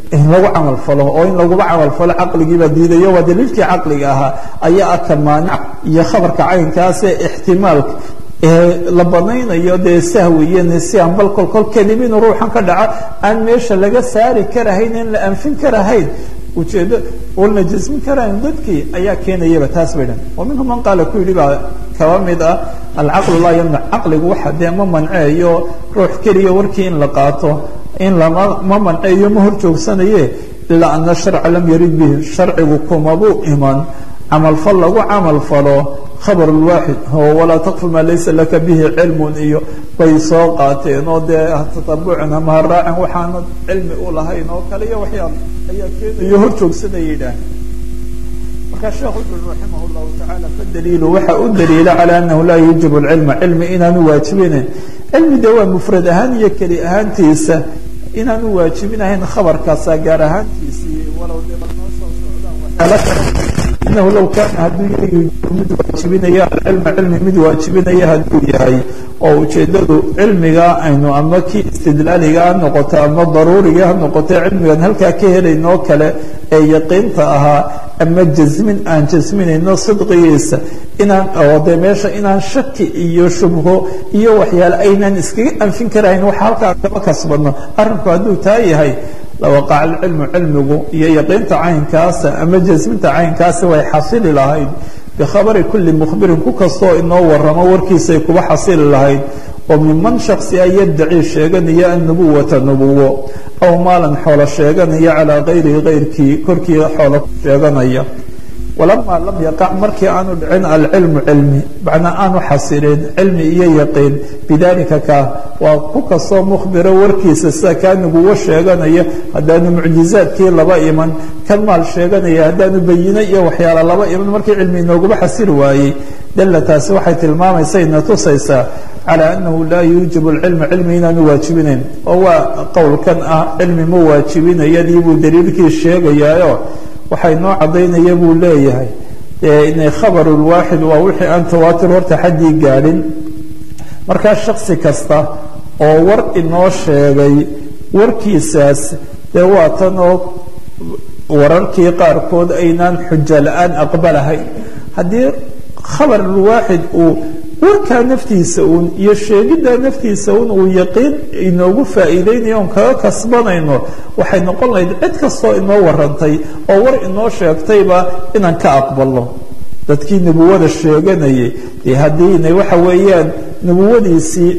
S1: in lagu camal falo oo in laguba camal falo caqligiibaa diidayo waa daliilkii caqliga ahaa ayaa aka maanic iyo khabarka caynkaasee ixtimaalka la banaynayo dee sahwi iyo nisyan bal kol kol kelima inuu ruuxan ka dhaco aan meesha laga saari karahayn in la anfin karahayn ujeedo oon la jasmin karahayn dadkii ayaa keenayaba taas bay dhan wa minhum man qaala ku yidhi baa kaba mid ah alcaqlu laa yamnac caqligu waxa dee ma manceeyo ruux keliya warkii in la qaato in lama ma manceeyo ma hor joogsanaye ilaa ana sharca lam yarid bihi sharcigu kumabuu iman camalfal lagu camal falo khabar lwaaxid oo walaa taqfu maa laysa laka bihi cilmun iyo bay soo qaateen oo dee tatabucin ama ha raacin waxaana cilmi u lahayn oo kale iyo waxyaal ayaa keenayo hor joogsanaya yidhaah markaa sheekh wuxuu raximah llahu tacaala fadaliilu waxa u daliila calaa anahu laa yuujibu lcilma cilmi inaanu waajibinayn cilmi dee waa mufrad ahaan iyo keli ahaantiisa inaanu waajibinahayn khabarkaasa gaar ahaantiisii walow dee noo soo socdaan waxyaalo kale inahu low kaana hadduu yahay mid waajibinaya alcilma cilmi mid waajibinaya hadduu yahay oo ujeedadu cilmiga aynu ama kii istidlaaliga ha noqoto ama daruuriga ha noqoto cilmigan halkaa ka helaynoo kale ee yaqiinta ahaa ama jasmin aan jasminayno sidqigiisa inaan oo dee meesha inaan shaki iyo shubho iyo waxyaale aynaan iskaga anfin karahayn waxa halkaa kama kasbadno arrinku hadduu taa yahay lawaqaca alcilmu cilmigu iyo yaqiinta caynkaasa ama jasminta caynkaasi way xasili lahayd bikhabari kulli mukhbirin ku kastoo inoo waramo warkiisay kuba xasili lahayd oo minman shaksi a yaddaci sheeganaya annubuwata nubuwo aw maalan xoolo sheeganaya calaa kayrihi kayrkii korkii xoolo sheeganaya walamaa lam yaqac markii aanu dhicin alcilmu cilmi macnaa aanu xasilin cilmi iyo yaqiin bidalika ka waa ku kastoo mukhbiro warkiisa sida kaa nubuwo sheeganaya haddaanu mucjizaadkii laba iman kan maal sheeganaya haddaanu bayino iyo waxyaala laba iman markii cilmi inooguma xasili waayey dalla taasi waxay tilmaamaysa ina tusaysaa calaa annahu laa yuujibu lcilma cilmi inaanu waajibinayn oo waa qowlkan ah cilmi ma waajibinayadii buu daliilkii sheegayaayo waxay noo caddaynaya buu leeyahay inay khabaru lwaaxid waa wixii aan tawaatir horta xaddii gaadhin markaa shaksi kasta oo war inoo sheegay warkiisaas dee waa tan oo wararkii qaarkood aynaan xujo la-aan aqbalahayn haddii khabar lwaaxid uu warkaa naftiisa uun iyo sheegiddaa naftiisa un uu yaqiin inoogu faa'iideynayo oon kaga kasbanayno waxay noqon lahayd cid kastoo inoo warantay oo war inoo sheegtayba inaan ka aqbalno dadkii nubuwada sheeganayay dee haddiina waxa weeyaan nubuwadiisii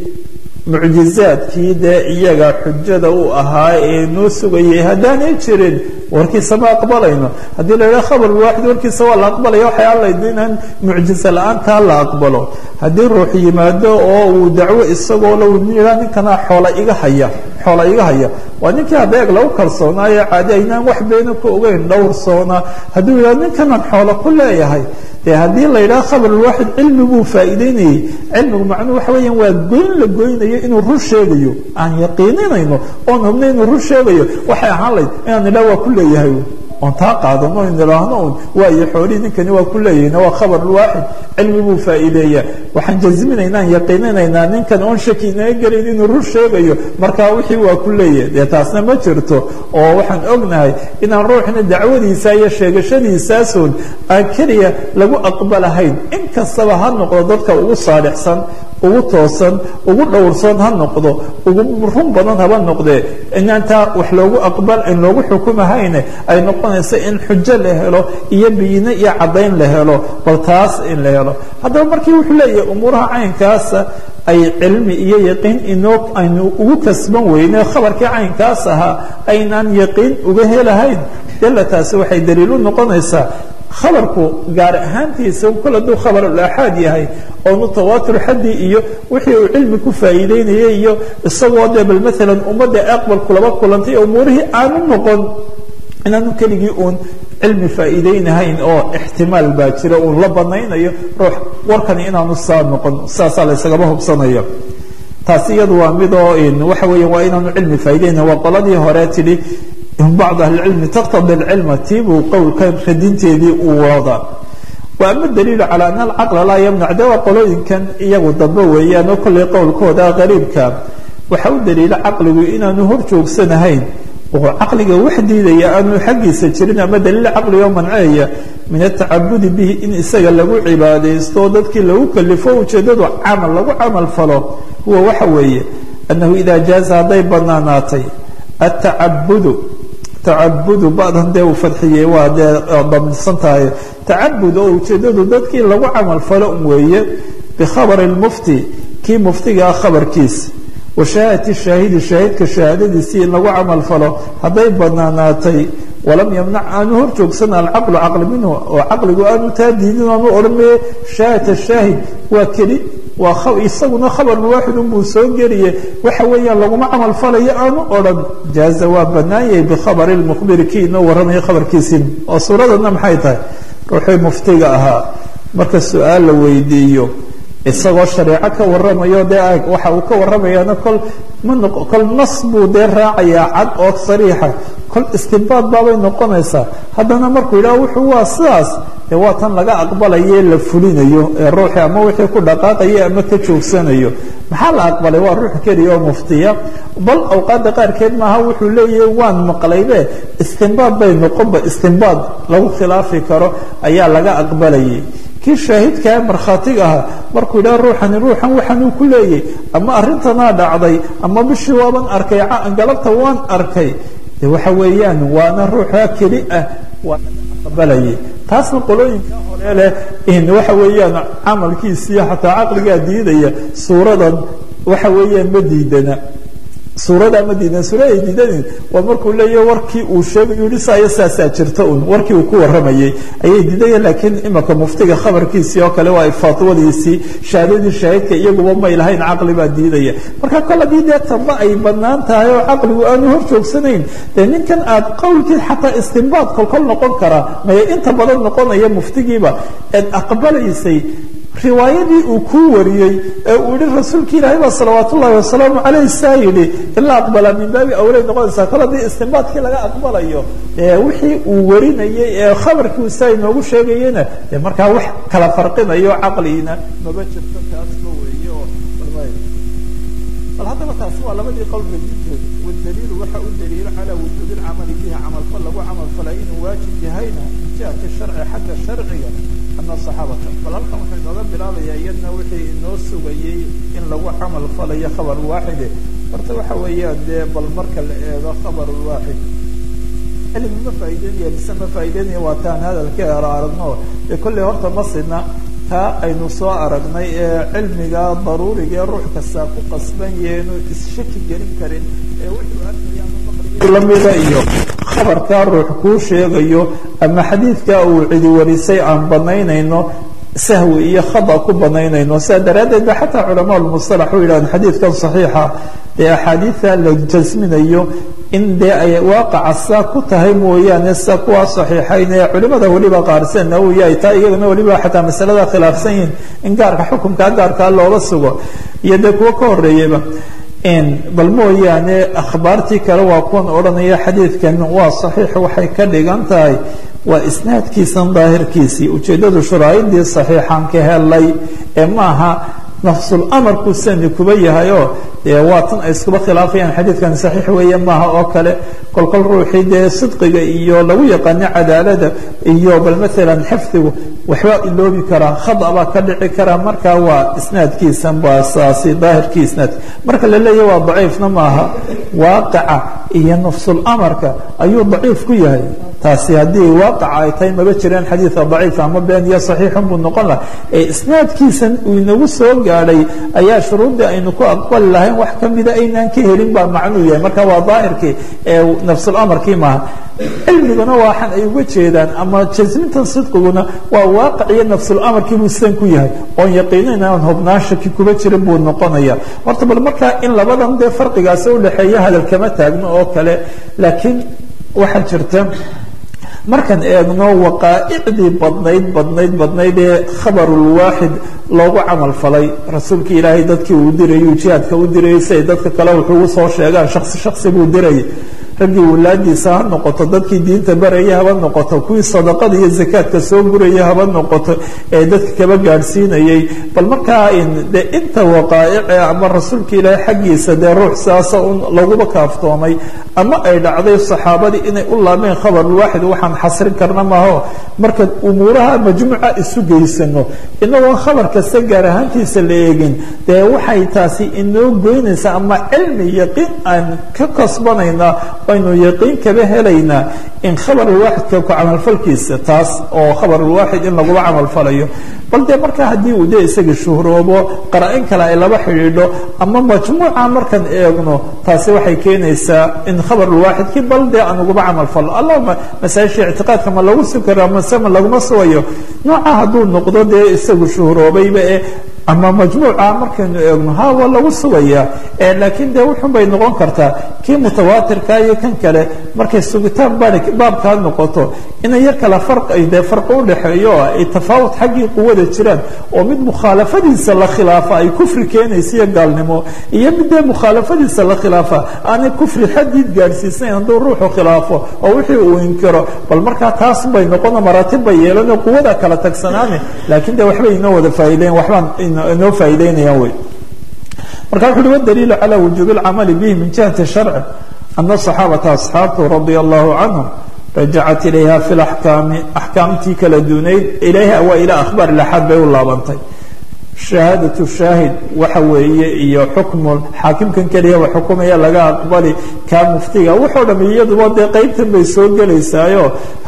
S1: mucjizaadkii dee iyaga xujada u ahaa ee noo sugayay haddaanay jirin warkiisa ma aqbalayno haddii la yidhaha khabar waaxid warkiisa waa la aqbalaya waxay alayd inaan mucjiza la-aantaa la aqbalo haddii ruux yimaado oo uu dacwo isagoo la yidhaha ninkanaa xoola iga haya xoola iga haya waa ninkii habeeg lagu kalsoonaayo caadi aynaan wax beena ku ogeyn dhowrsoona hadduu yidhaha ninkanaan xoola ku leeyahay de haddii la yidhaha khabar waaxid cilmi buu faa'iideynayey cilmigu macnuhu waxa weeyaan waa goyn la goynayo inuu rur sheegayo aan yaqiininayno oon hubnay inuu rur sheegayo waxay ahaan layd inaan nidhaha waa ku leeyahay oon taa qaadano in idhaahno un waayo xoolihii ninkani waa ku leeyahayna waa khabar waaxid cilmi buu faa'iideeya waxaan jasminaynaan yaqiininaynaa ninkan oon shaki inaga gelayn inuu rur sheegayo markaa wixii waa ku leeyahay dee taasna ma jirto oo waxaan ognahay inaan ruuxna dacwadiisa iyo sheegashadiisaasun aan keliya lagu aqbalahayn in kastaba ha noqdo dadka ugu saalixsan ugu toosan ugu dhowrsoon ha noqdo ugu run badan haba noqdee inaantaa wax loogu aqbal in loogu xukumahayne ay noqonayso in xujo la helo iyo biyine iyo caddayn la helo bal taas in la helo haddaba markii wuxuu leeyahay umuuraha caynkaasa ay cilmi iyo yaqiin inoo aynu ugu kasban weyne khabarkii caynkaas ahaa aynaan yaqiin uga helahayn dalla taasi waxay daliil u noqonaysaa khabarku gaar ahaantiisa kol hadduu khabar ulaxaad yahay oo mutawaatir xaddii iyo wixii uu cilmi ku faa'iideynayay iyo isagoo dee bal maalan ummadda aqbalku laba kulantay umuurihii aanu noqon inaanu keligii uun cilmi faa'iideynahayn oo ixtimaal baa jira uun la banaynayo ruux warkani inaanu saa noqon saasaa la ysagaba hubsanayo taasi iyadu waa midoo waxa weeya waa inaanu cilmi faa'iideynayn waa qoladii hore tidhi bacd ahlicilmi taqtadi alcilma tiibuu qowlkan radinteedii uu wada wa ama daliilu calaa ana alcaqla laa yamnac de waa qolooyinkan iyagu dambe weeyaan oo kollay qowlkooda qariibka waxa u daliila caqligu inaanu hor joogsanahayn oo caqliga wax diidaya aanu xaggiisa jirin ama daliil caqligo manceeya min atacabudi bihi in isaga lagu cibaadaysto dadkii lagu kalifo ujeeddadu camal lagu camal falo huwa waxa weeye annahu idaa jaaza hadday banaanaatay atacabudu tacabudu badan dee uu fadxiyey waa dee daminsan tahay tacabud oo ujeeddadu dadkii lagu camal falo weeye bikhabari lmufti kii muftigaa khabarkiisa wa shahaadati shaahidi shaahidka shahaadadiisii in lagu camal falo hadday banaanaatay walam yamnac aanu hor joogsan alcaqlu caqli minhu oo caqligu aanu taa diidin aanu odhanaye shaahata shaahid waa keli waa isaguna khabarun waaxidun buu soo geliye waxa weeyaan laguma camal falayo aanu odhan jaaza waa banaanyay bikhabari lmukhbiri kii inoo warramaya khabarkiisii oo suuradana maxay tahay ruuxii muftiga ahaa marka su-aal la weydiiyo isagoo shareeco ka waramayo dee waxa uu ka warramayaana kol ma kol nas buu dee raacayaa cad oo sariixa kol istinbaad baabay noqonaysaa haddana markuu yidhaha wuxuu waa sidaas dee waa tan laga aqbalaye la fulinayo ee ruuxii ama wixii ku dhaqaaqaya ama ka joogsanayo maxaa la aqbalay waa ruux keliya oo muftiya bal awqaadda qaarkeed maaha wuxuu leeyahay waan maqlaybe istinbaad bay noqonba istinbaad lagu khilaafi karo ayaa laga aqbalayay kii shaahidkaa markhaatiga ahaa markuu yidhaha ruuxani ruuxan waxaanuu ku leeyay ama arrintanaa dhacday ama bishii waaban arkay galabta waan arkay de waxa weeyaan waana ruuxaa keli ah waa aqbalayay taasna qolooyinka hore leh in waxa weeyaan camalkiisiiyo xataa caqligaa diidaya suuradan waxa weeyaan ma diidana suurada ma diidan suurada ay diidanin waa markuu leeyahy warkii uu sheegayo yihi saaya saasaa jirta un warkii uu ku warramayay ayay diidayeen laakiin imaka muftiga khabarkiisii oo kale waa fatwadiisii shahaadadii shaahidka iyaguba may lahayn caqli baa diidaya marka kol haddii dee tamba ay banaan tahay oo caqligu aanu hor joogsanayn dee ninkan aad qowlkii xataa istinbaad kolkol noqon karaa maye inta badan noqonaya muftigiiba eed aqbalaysay riwaayadii uu kuu wariyey ee uu yihi rasuulki ilaahay baa salawaat ullahi wasalaamu caleyh saa yidhi in la aqbalaa min baabi awlay noqonaysaa kol haddii istinbaadkii laga aqbalayo wixii uu warinayey ee khabarkii saa inoogu sheegayena dee markaa wax kala farqinayo caqligiina maba jirto taasba weeye oo bal haddaba taasi waa labadii qowl rajintood wadaliilu waxa u daliilo calaa wujuubi lcamali bihi camalfal lagu camalfalay inuu waajib yahayna min jihati sharci xagga sharciga ana saxaabata bal halkan wuxuu inooga bilaabayaa iyadna wixii inoo sugayey in lagu camal falayo khabar waaxide horta waxa weeyaan dee bal marka la eego khabar waaxid cilmi ma faa'ideynaya mise ma faa'ideynaya waa taan hadalka er aragno dee kolley horta ma sidna taa aynu soo aragnay ee cilmiga daruuriga ee ruux kasta ku qasban yeenu isshaki gelin karin ee wuxuu arkaya lamida iyo khabarkaa ruux kuu sheegayo ama xadiidkaa uu cidi warisay aan banaynayno sahwi iyo khada ku banaynayno sidaa daraaddeed ba xataa culamaa lmustalax u yidhahdeen xadiidkan saxiixa dee axaadiida la jasminayo in dee ay waaqaca saa ku tahay mooyaane sida kuwaa saxiixayn ee culimada weliba qaarsan nawowi ay taa iyagana weliba xataa masalada khilaafsan yihiin in gaarka xukumkaa gaarkaa looga sugo iyo dee kuwo ka horeeyaba bal mooyaane akhbaartii kale waa kuwan odhanaya xadiidkan waa saxiix waxay ka dhigan tahay waa isnaadkiisan daahirkiisii ujeeddadu shuraa'idii saxiixaan ka helay ee maaha nafsul amarku sani kuba yahayoo dee waa tan ay iskuba khilaafayaan xadiidkan saxiix weeye maaha oo kale kolkol ruuxii dee sidqiga iyo lagu yaqaano cadaalada iyo bal maalan xifdigu waxbaa iloobi karaa khada baa ka dhici karaa markaa waa isnaadkiisan baa saasi daahirkii isnaadka marka la leeyahy waa daciifna maaha waaqaca iyo nafsul amarka ayuu daciif ku yahay taasi haddii waaqaca ay tahay maba jiraan xadiida daciifa ama been iyo saxiixun buu noqon laha ee isnaadkiisan uu inagu soo gaadhay ayaa shuruuddii aynu ku aqbali lahayn wax kamida aynaan ka helin baa macnuu yahay marka waa daahirkii ee nafsul amarkii maaha cilmiguna waxaan ay uga jeedaan ama jasmintan sidqiguna waa waaqac iyo nafsul amarkii buu sidan ku yahay oon yaqiinin aan hubnaan shaki kuba jirin buu noqonaya horta bal markaa in labadan dee farqigaasi udhexeeya hadal kama taagno oo kale laakiin waxaa jirta markaan eegno waqaa'icdii badnayd badnayd badnayd ee khabarulwaaxid loogu camal falay rasuulkii ilaahay dadkii uu dirayay jihaadka u dirayay siay dadka kale wuxuu ugu soo sheegaan shaksi shaksi buu dirayay raggii walaadiisa ha noqoto dadkii diinta baraya haba noqoto kuwii sadaqada iyo zakaadka soo guraya haba noqoto ee dadka kaba gaadhsiinayay bal markaa de inta waqaa'ice ama rasuulka ilaahay xaggiisa dee ruux saasa un laguba kaaftoomay ama ay dhacday saxaabadii inay u laabeen khabarulwaaxid waxaan xasrin karna maaho marka umuuraha majmuuca isu geysano inagoon khabar kasta gaar ahaantiisa la eegin dee waxay taasi inoo goynaysaa ama cilmi yaqiin aan ka kasbanaynaa aynu yaqiin kaba helaynaa in khabarulwaaxidka ku camalfalkiisa taas oo khabarulwaaxid in lagula camalfalayo bal dee markaa haddii uu dee isaga shuhroobo qara-in kale ay laba xidhiidho ama majmuuca markaan eegno taasi waxay keenaysaa in khabarulwaaxidkii bal dee aan uguba camalfalo allahuma masaajisha ictiqaadka ma lagu sugi karaa mase ma laguma sugayo nooca hadduu noqdo dee isagu shuhroobayba ee ama majmuuca markaynu eegno ha waa lagu sugayaa laakiin dee wuxun bay noqon kartaa kii mutawaatirka iyo kan kale markay sugitaan baabkaa noqoto inay yar kala ai dee farqi udhexeeyo oo ay tafaawut xaggii quwada jiraan oo mid mukhaalafadiisa la khilaafa ay kufri keenaysa iyo gaalnimo iyo mid dee mukhaalafadiisa la khilaafa aanay kufri xadiid gaadhsiisnayn hadduu ruuxu khilaafo oo wixii uu inkiro bal markaa taas bay noqono maraatib bay yeelanoo quwada kala tagsanaane laakiin de waxbay inoo wada faa'iideyn waxbaan inoo faa'iideynayaan wey marka wuxu uhi wadaliilu calى wujuubi اlcamali bihi min jihati sharci ana صaxaabata asxaabtu radia allahu canhum rajacat ilayha fi laxkaami axkaamtii kala duunayd ilayha waa ila akhbaar ilaxaad bay u laabantay shahaadatu shaahid waxa weeye iyo xukmu xaakimkan keliya wa xukumaya laga aqbali kaa muftiga wuxuu dham iyaduba dee qeybtan bay soo gelaysaayo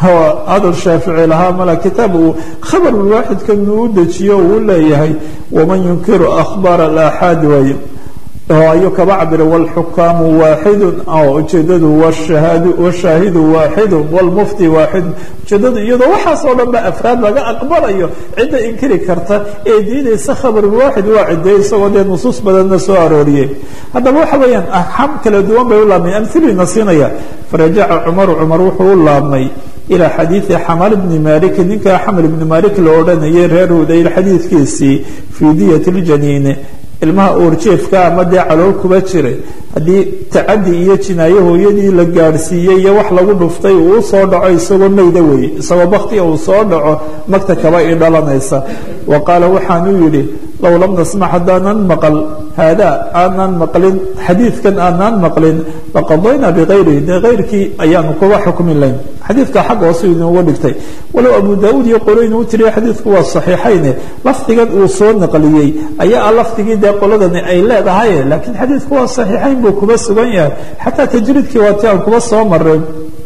S1: hadal shaafici lahaa mala kitaab uu khabarulwaaxidkan uu dejiyo uu leeyahay waman yunkiru akhbaar alaxaadi waaye oo ayuu kaba cabira wاlxukaamu waaxidu ujeedadu washaahidu waaxidu wاlmufti waaxidu ujeedadu iyadoo waxaas oo dhan ba afraad laga aqbalayo cidda inkiri karta ee diidaysa khabarulwaaxid waa cideey isagoo dee nusuus badanna soo arooriyey haddaba waxa weeyaan axkaam kala duwan bay u laabmay amhilina siinaya farajaca cumaru cumar wuxuu u laabmay ilى xadiiثi xamal bni malik ninkaa xamal ibni malik la odhanayay reer hudayl xadiidkiisii fii diyat اljaniine ilmaha uurjeefka ama dee calool kuba jiray haddii tacadi iyo jinaayo hooyadii la gaadhsiiyey iyo wax lagu dhuftay uu soo dhaco isagoo mayda weeye isagoo baktiga uu soo dhaco magta kaba i dhalanaysa wa qaala waxaanuu yidhi low lam nasmac haddaanan maqal haadaa aanaan maqlin xadiidkan aanaan maqlin laqadaynaa bikayrihi dee kayrkii ayaanu kuba xukmi layn xadiidka xag hoose inuuga dhigtay walow abu daauud iyo qoloyn uu tiriya xadiidku waa saxiixayne lafdigan uu soo naqliyey ayaa ah lafdigii dee qoladani ay leedahay laakiin xadiidku waa saxiixayn buu kuba sugan yahay xataa tajriidkii waa ti aan kuba soo maray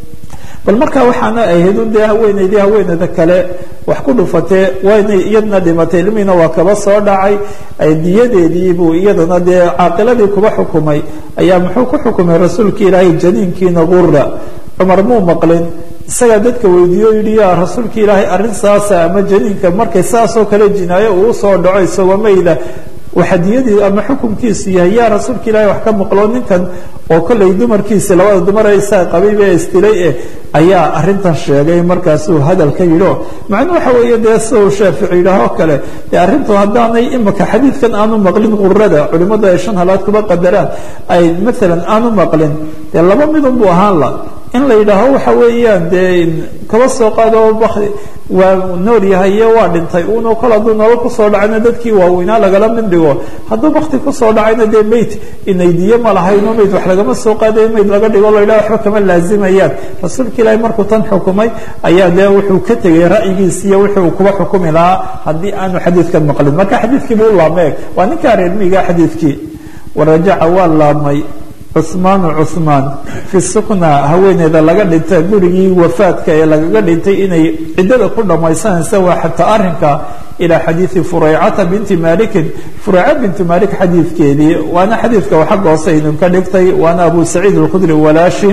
S1: bal markaa waxaana ahayd un dee haweenaydii haweeneyda kale wax ku dhufatee waynay iyadna dhimatay ilmihiina waa kaba soo dhacay diyadeediibuu iyadana dee caaqiladii kuba xukumay ayaa muxuu ku xukumay rasuulka ilaahay janiinkiina gura cumar muu maqlin isagaa dadka weydiiyo yidhi yaa rasuulka ilaahay arrin saasa ama janiinka markay saasoo kale jinaayo uu soo dhaco isagoo mayda waxadiyadii ama xukunkiisu yahay yaa rasuulka ilaahay wax ka maqlo ninkan oo kollay dumarkiisi labada dumar ee isaa qabayb ee istilay eh ayaa arrintan sheegay markaasuu hadalka yidho macnuu waxa weeye dee sida uu shaafici yidhaahoo kale dee arrintu haddaanay imika xadiidkan aanu maqlin qurada culimmadu ay shan halaad kuba qadaraan ay maalan aanu maqlin dee laba midun buu ahaan la in la yidhaaho waxa weeyaan dee kaba soo qaado bakdi waa nool yahay iyo waa dhintay uuna kol hadduu nolol kusoo dhacayna dadkii waaweynaa lagala mid dhigo hadduu bakti kusoo dhacayna dee meyd inaydiye ma lahayno meyd wax lagama soo qaadayo meyd laga dhigo la yidhaha waxba kama laazimayaan rasuulka ilaahi markuu tan xukumay ayaa dee wuxuu ka tegay ra'yigiisi iyo wixii uu kuba xukumi lahaa haddii aanu xadiidkan maqlin marka xadiidkii buu u laabmay waa ninkaa reermiiga xadiidkii warajaca waa laabmay cusmaanu cusmaan fi sukna haweeneyda laga dhintay gurigii wafaadka ee lagaga dhintay inay ciddada ku dhammaysanaysa waa xataa arrinka ilaa xadiidi furaycata binti malikin furayca binti malik xadiidkeedii waana xadiidka xagga hoose idinka dhigtay waana abu saciid alkhudri walaashi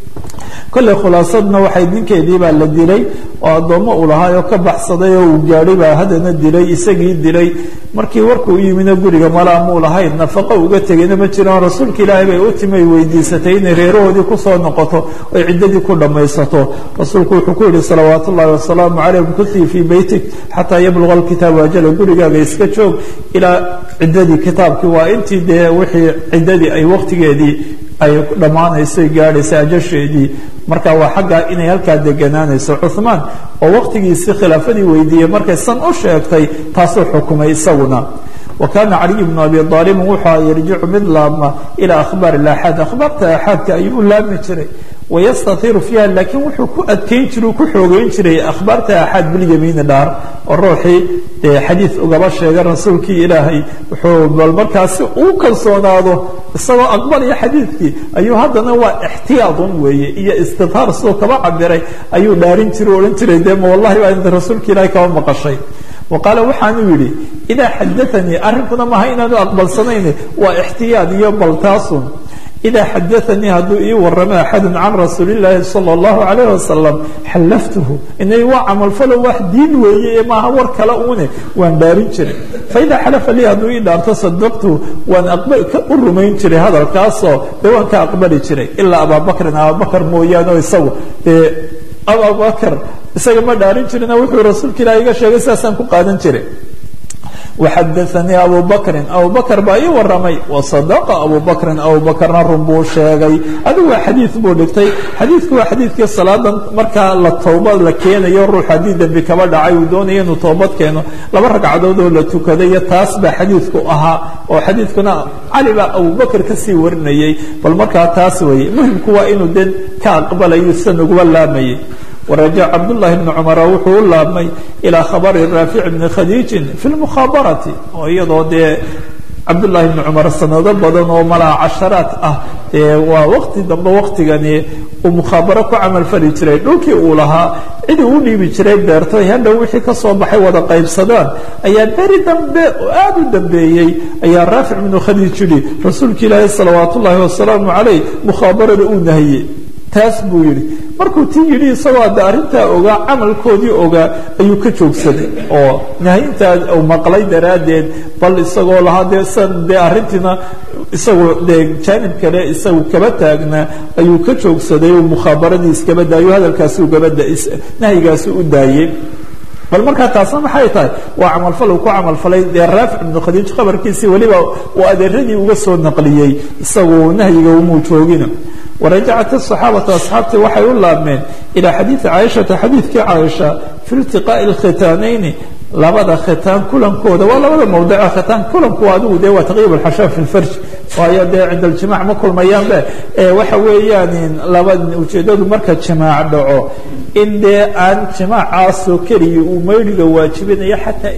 S1: kolley khulaasadna waxay ninkeedii baa la dilay oo addoommo uu lahaa oo ka baxsaday oo uu gaadhay baa haddana dilay isagii dilay markii warku u yimidna guriga malaa muu lahayn nafaqo uga tegayna ma jiraan rasuulka ilaahay bay u timay weydiisatay inay reerahoodii kusoo noqoto oy ciddadii ku dhammaysato rasuulku wuxuu ku yihi salawaat ullahi wasalaamu calayh kuntii fii beytik xataa yabluga alkitaabu ajala gurigaaga iska joog ilaa ciddadii kitaabkii waa intii dee wixii ciddadii ay waqtigeedii ay dhammaanayso gaadhaysa ajasheedii marka waa xaggaa inay halkaa deganaanayso cuhmaan oo waqtigiisii khilaafadii weydiiyey markay san u sheegtay taasuu xukumay isaguna wa kaana caliy bnu abi aalibin wuxuu yarjicu mid laabma ilaa akhbaar ilaxaad akhbaarta axaadka ayuu u laabmi jiray wayastatiru fiiha laakiin wuxuu ku adkeyn jiray u ku xoogeyn jiray akhbaarta axaad bilyamiini dhaar oo ruuxii dee xadiid ugaba sheegay rasuulkii ilaahay wuxuu bal markaasi uu kalsoonaado isagoo aqbalaya xadiidkii ayuu haddana waa ixtiyaadun weeye iyo istidhaar siduu kaba cabiray ayuu dhaarin jiray o odhan jiray dee ma wallahi baa inta rasuulka ilaahay kaba maqashay wa qaala waxaanuu yidhi idaa xadaanii arrinkuna maaha inaanu aqbalsanayn waa ixtiyaad iyo baltaasun idaa xadaanii hadduu ii waramo axadu can rasuuli illaahi sala allahu calayh wasalam xallaftuhu inay waa camalfalo wax diin weeye ee maaha war kale uune waan dhaarin jiray faidaa xalafa lii hadduu ii dhaarto sadaqtuhu waan u rumayn jiray hadalkaasoo dee waan ka aqbali jiray ilaa abaabakrin abaabakar mooyaane isagu dee abubakar isaga ma dhaarin jirina wuxuu rasuulka ilaah iga sheegay sidaasaan ku qaadan jiray waxadaanii abu bakrin abu bakr baa ii waramay wasadaqa abu bakrin abu bakrna run buu sheegay adigu waa xadiid buu dhigtay xadiidku waa xadiidkii salaadan markaa la towbad la keenayo ruux haddii dembi kaba dhacay uu doonaya inuu toobad keeno laba ragcadood oo la tukaday iyo taas baa xadiidku ahaa oo xadiidkuna cali baa abu bakr kasii warinayay bal markaa taas weeye muhimku waa inuu de ka aqbalayo sida naguba laamayay warajac cabdullahi bni cumara wuxuu u laabmay ilaa khabari raafic bni khadiijin fi lmukhaabarati oo iyadoo dee cabdullahi bni cumar sanado badan oo malaa casharaat ah dee waa waqti dambe waqtigani uu mukhaabaro ku camal fali jiray dhulkii uu lahaa cidii u dhiibi jiray beertoy hadhow wixii ka soo baxay wada qaybsadaan ayaa beri dambe oo aada u dambeeyey ayaa raafic bnu khadiij yidhi rasuulka ilaahi salawaat ullaahi wasalaamu calayh mukhaabarada uu nahiyey taas buu yidhi markuu tii yidhi isagoo adde arrintaa ogaa camalkoodii ogaa ayuu ka joogsaday oo nahyintaa uu maqlay daraaddeed bal isagoo lahaa dee san dee arrintiina isagoo dee jaanib kale isagu kaba taagnaa ayuu ka joogsaday uu mukhaabaradii iskaba daayo hadalkaasi ugabada nahyigaasi u daayey bal markaa taasna maxay tahay waa camalfal uu ku camalfalay dee raafic ibnu khadiij khabarkiisii weliba uu adeeradii uga soo naqliyey isagu nahyiga umuu joogina warajacat asaxaabatu asxaabtii waxay u laabmeen ilaa xadiidi caaishata xadiidkii caaisha fi iltiqaa'i alkhitaanayni labada khitaan kulankooda waa labada mawdica khitaan kulanku adigu dee waa taqyiib alxashaa fi lfarj waayo dee cinda aljimac ma kulmayaanbe waxa weeyaan laba ujeedadu marka jimaac dhaco in dee aan jimaacaasoo keliya uu maydhiga waajibinayo xataa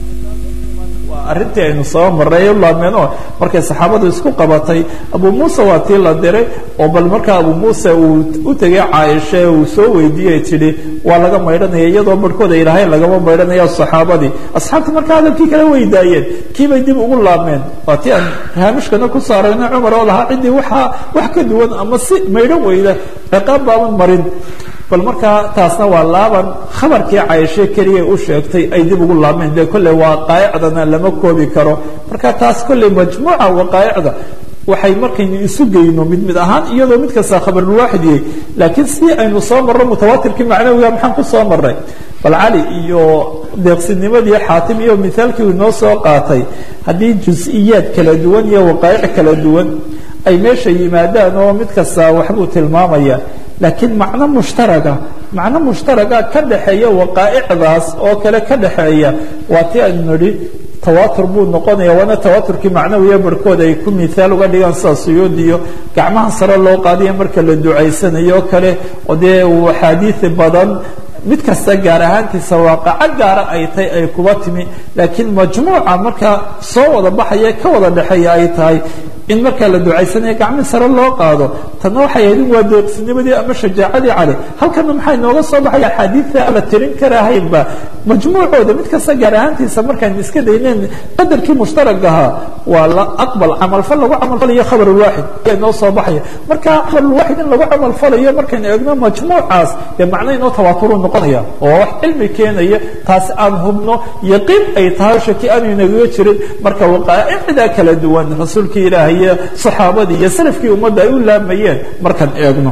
S1: arrintii aynu soo marray u laabmeen oo markay saxaabadu isku qabatay abu muuse waa tii la diray oo bal markaa abu muuse uu u tegay caaisha uu soo weydiiyey tidhi waa laga maydhanaya iyadoo barhkooda ilaahay lagama maydhanaya saxaabadii asxaabtii markaa hadalkii kala weydaayeen kiibay dib ugu laabmeen waa tii aan haamishkana ku saarayna cumar oo lahaa ciddii waxaa wax ka duwan ama si maydhan weyda ciqaab baaban marin bal markaa taasna waa laaban khabarkii caaishe keliya u sheegtay ay dib ugu laabmeen dee kolley waaqaa'icdana lama koobi karo marka taas kolley majmuuca waqaa'icda waxay markaynu isu geyno mid mid ahaan iyadoo mid kasta khabarulwaaxid yahay laakiin si aynu soo marro mutawaatirkii macnawiga maxaan ku soo marray bal cali iyo deeqsinimadii xaatim iyo mithaalkii inoo soo qaatay haddii jus-iyaad kala duwan iyo waqaa'ic kala duwan ay meesha yimaadaan oo mid kasta waxbuu tilmaamaya laakiin macno mushtaraga macno mushtaraga ka dhaxeeya waqaa'icdaas oo kale ka dhaxeeya waa ti aynu nidhi tawaatur buu noqonaya waana tawaaturkii macnawiya barhkood ay ku miaal uga dhigaan sida suyuudiyo gacmaha sare loo qaadiya marka la ducaysanayo o kale oo dee axaadiii badan mid kasta gaar ahaantiisa waaqaco gaara ay tahay ay kuba timi laakiin majmuuca markaa soo wada baxaya ka wada dhexeeya ay tahay in markaa la ducaysanaya gacmii sare loo qaado tanna waxay ahayd in waa deeqsinimadii ama shajaacadii cali halkana maxaa inooga soo baxaya axaadiidta aan la tirin karahaynba majmuucooda mid kasta gaar ahaantiisa markaan iska dayneen qadarkii mushtaragahaa waa la aqbal camalfal lagu camalfalayo khabar ulwaaxid ayaa inoo soo baxaya marka khabar ulwaaxid in lagu camalfalayo markaynu eegno majmuucaas dee macno inoo tawaaturu noqonaya oo wax cilmi keenaya taasi aan hubno yaqiin ay tahay shaki aanu inagaga jirin marka waqaa'icda kala duwan rasuulkii ilaahay iyo saxaabadii iyo salafkii ummadda ay u laamayeen markaan eegno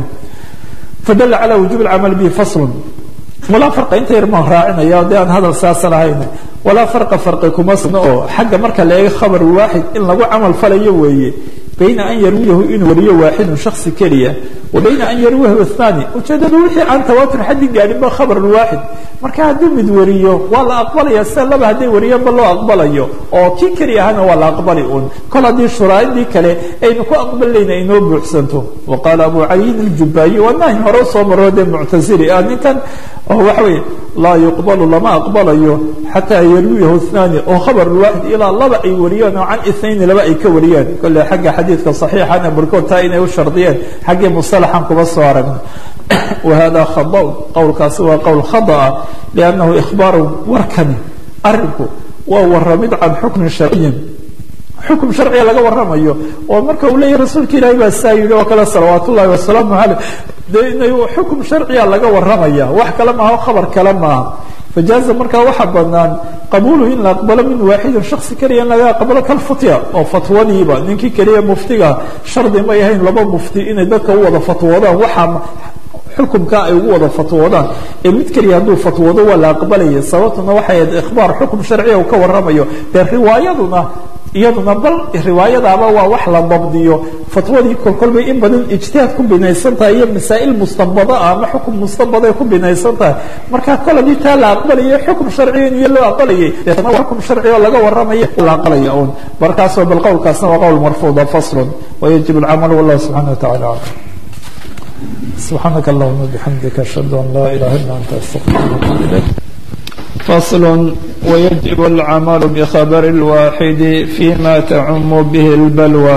S1: fadalla calaa wujuubi alcamal bihi faslun walaa farqa inta yar maan raacinaya dee aan hadal saasa lahayn walaa farqa farqi kuma sugno oo xagga marka la eego khabar waaxid in lagu camal falayo weeye bayna an yarwiyahu inuu wariyo waaxidun shaksi keliya wa bayna an yarwiyahu athani ujeedadu wixii aan tawaatur xaddi gaadhin ba khabar waaxid marka hadduu mid wariyo waa la aqbalaya sida laba hadday wariyaanba loo aqbalayo oo kii keli ahana waa la aqbali un kol haddii shuraa'idii kale aynu ku aqbalayna inoo buuxsanto wa qaala abu caliyin aljubaayi waa nahi hore usoo maro dee muctasili ah ninkan oo waxa weeye laa yuqbalu lama aqbalayo xataa yarwiyahu اثnaani oo khabar waaxid ilaa laba ay wariyaan oo can اثnayn laba ay ka wariyaan kole xagga xadiidka صaxiixana barkood taa inay u shardiyeen xaggii musalaxan kuba soo aragna wahada khada qowlkaasi waa qowl khada'a liannahu ikhbaaru warkani arinku waa waramid can xukmin sharciyin xukm sharciga laga waramayo oo marka uu leeyahy rasuulka ilaahi baa saa yidhi oo kale salawaat ullahi wasalaamu caleyh dee inay xukm sharciga laga waramaya wax kale maaha khabar kale maaha fajaaza markaa waxaa banaan qabuuluhu in la aqbalo min waaxidin shaksi keliya in laga aqbalo kalfutya oo fatwadiiba ninkii keliya muftiga shardi may ahayn laba mufti inay dadka u wada fatwoodaan waxaa xukumkaa ay ugu wada fatwoodaan ee mid keliya hadduu fatwoodo waa la aqbalaya sababtuna waxay ahayd ikhbaar xukum sharciya uu ka waramayo dee riwaayaduna iyaduna bal riwaayadaaba waa wax la dabdiyo fatwadii kolkolbay in badan ijtihaad ku binaysan tahay iyo masaa'il mustanbada ah ama xukum mustanbaday ku binaysan tahay marka kol haddii taa la aqbalayay xukum sharciya in iyo loo aqbalayay deetna waa xukum sharciya oo laga warramaya la aqbalaya un markaasoo bal qowlkaasna waa qowl marfuuda faslun wayajib alcamal wallahu subxana wa tacala aclam سبحانك اللهم وبحمدك أشهد أن لا إله إلا أنت أستغفرك وأتوب إليك فصل ويجب العمل بخبر الواحد فيما تعم به البلوى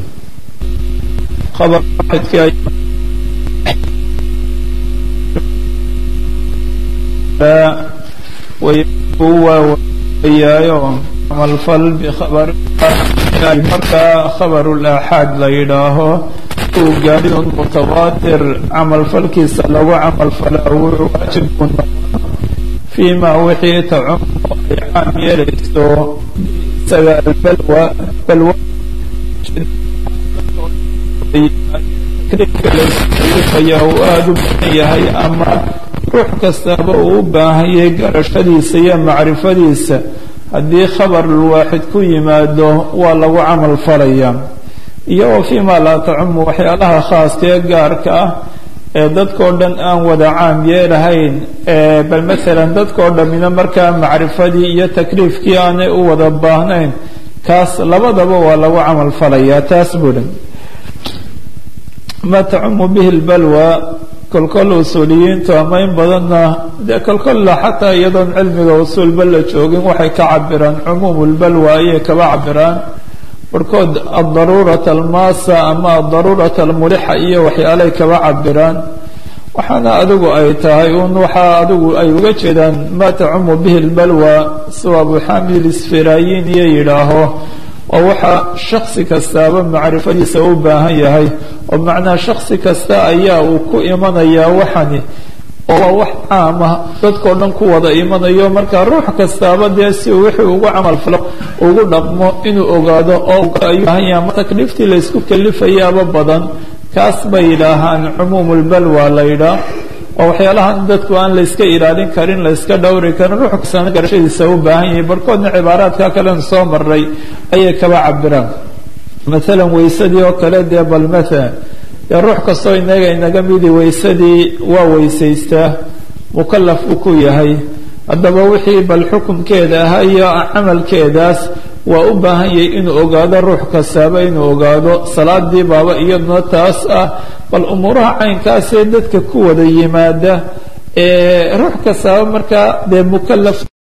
S1: خبر واحد في أي ويبوى ويايوم عمل فل بخبر مركا خبر الآحاد ليداه gaadhin mutawaatir camalfalkiisa lagu camalfalaa wuxuu waajib ku noqon fii ma wixii tacumu ay caam yeelayso isaga albalwa balwa aya uu aada u badan yahay ama ruux kastaba uu u baahanyay garashadiisa iyo macrifadiisa haddii khabar waaxid ku yimaado waa lagu camal falaya iyo wa fii ma laa tacumu waxyaalaha khaaska ee gaarka ah ee dadkao dhan aan wada caam yeelahayn bal maalan dadkao dhammina markaa macrifadii iyo takliifkii aanay u wada baahnayn kaas labadaba waa lagu camal falayaa taas buuhi ma tacumu bihi lbalwa kolkol usuuliyiintu ama in badanna dee kolkolla xataa iyadoon cilmiga usuulba la joogin waxay ka cabiraan cumuumu lbalwa ayay kaba cabiraan barhkood adaruurata almaasa ama adaruurata almulixa iyo waxyaalay kaba cabiraan waxaana adigu ay tahay un waxaa adigu ay uga jeedaan ma tacumu bihi lbalwa siwa abu xamid isfiraayin iyo yidhaaho oo waxaa shaksi kastaaba macrifadiisa u baahan yahay oo macnaa shaksi kasta ayaa uu ku imanayaa waxani oo waa wax caama dadkao dhan ku wada imanayo marka ruux kastaaba dee si uu wixii ugu camal falo ugu dhaqmo inuu ogaado oo ayuu baahan yahay ma takliiftii laysku kalifayaaba badan kaas bay yidhaahaan cumuumu lbalwa la yidhaah oo waxyaalahan dadku aan layska ilaalin karin layska dhowri karin ruux kastana garashadiisa u baahan yahay barhkoodna cibaaraadka kalen soo maray ayay kaba cabiraan maalan waysadii oo kale dee bal maalan dee ruux kastoo inaga inaga midi waysadii waa weysaystaa mukalaf uu ku yahay haddaba wixii bal xukunkeeda ahaa iyo camalkeedaas waa u baahan yahay inuu ogaado ruux kastaaba inuu ogaado salaadii baaba iyaduna taas ah bal umuuraha caynkaasee dadka ku wada yimaada ee ruux kastaaba markaa dee mukalaf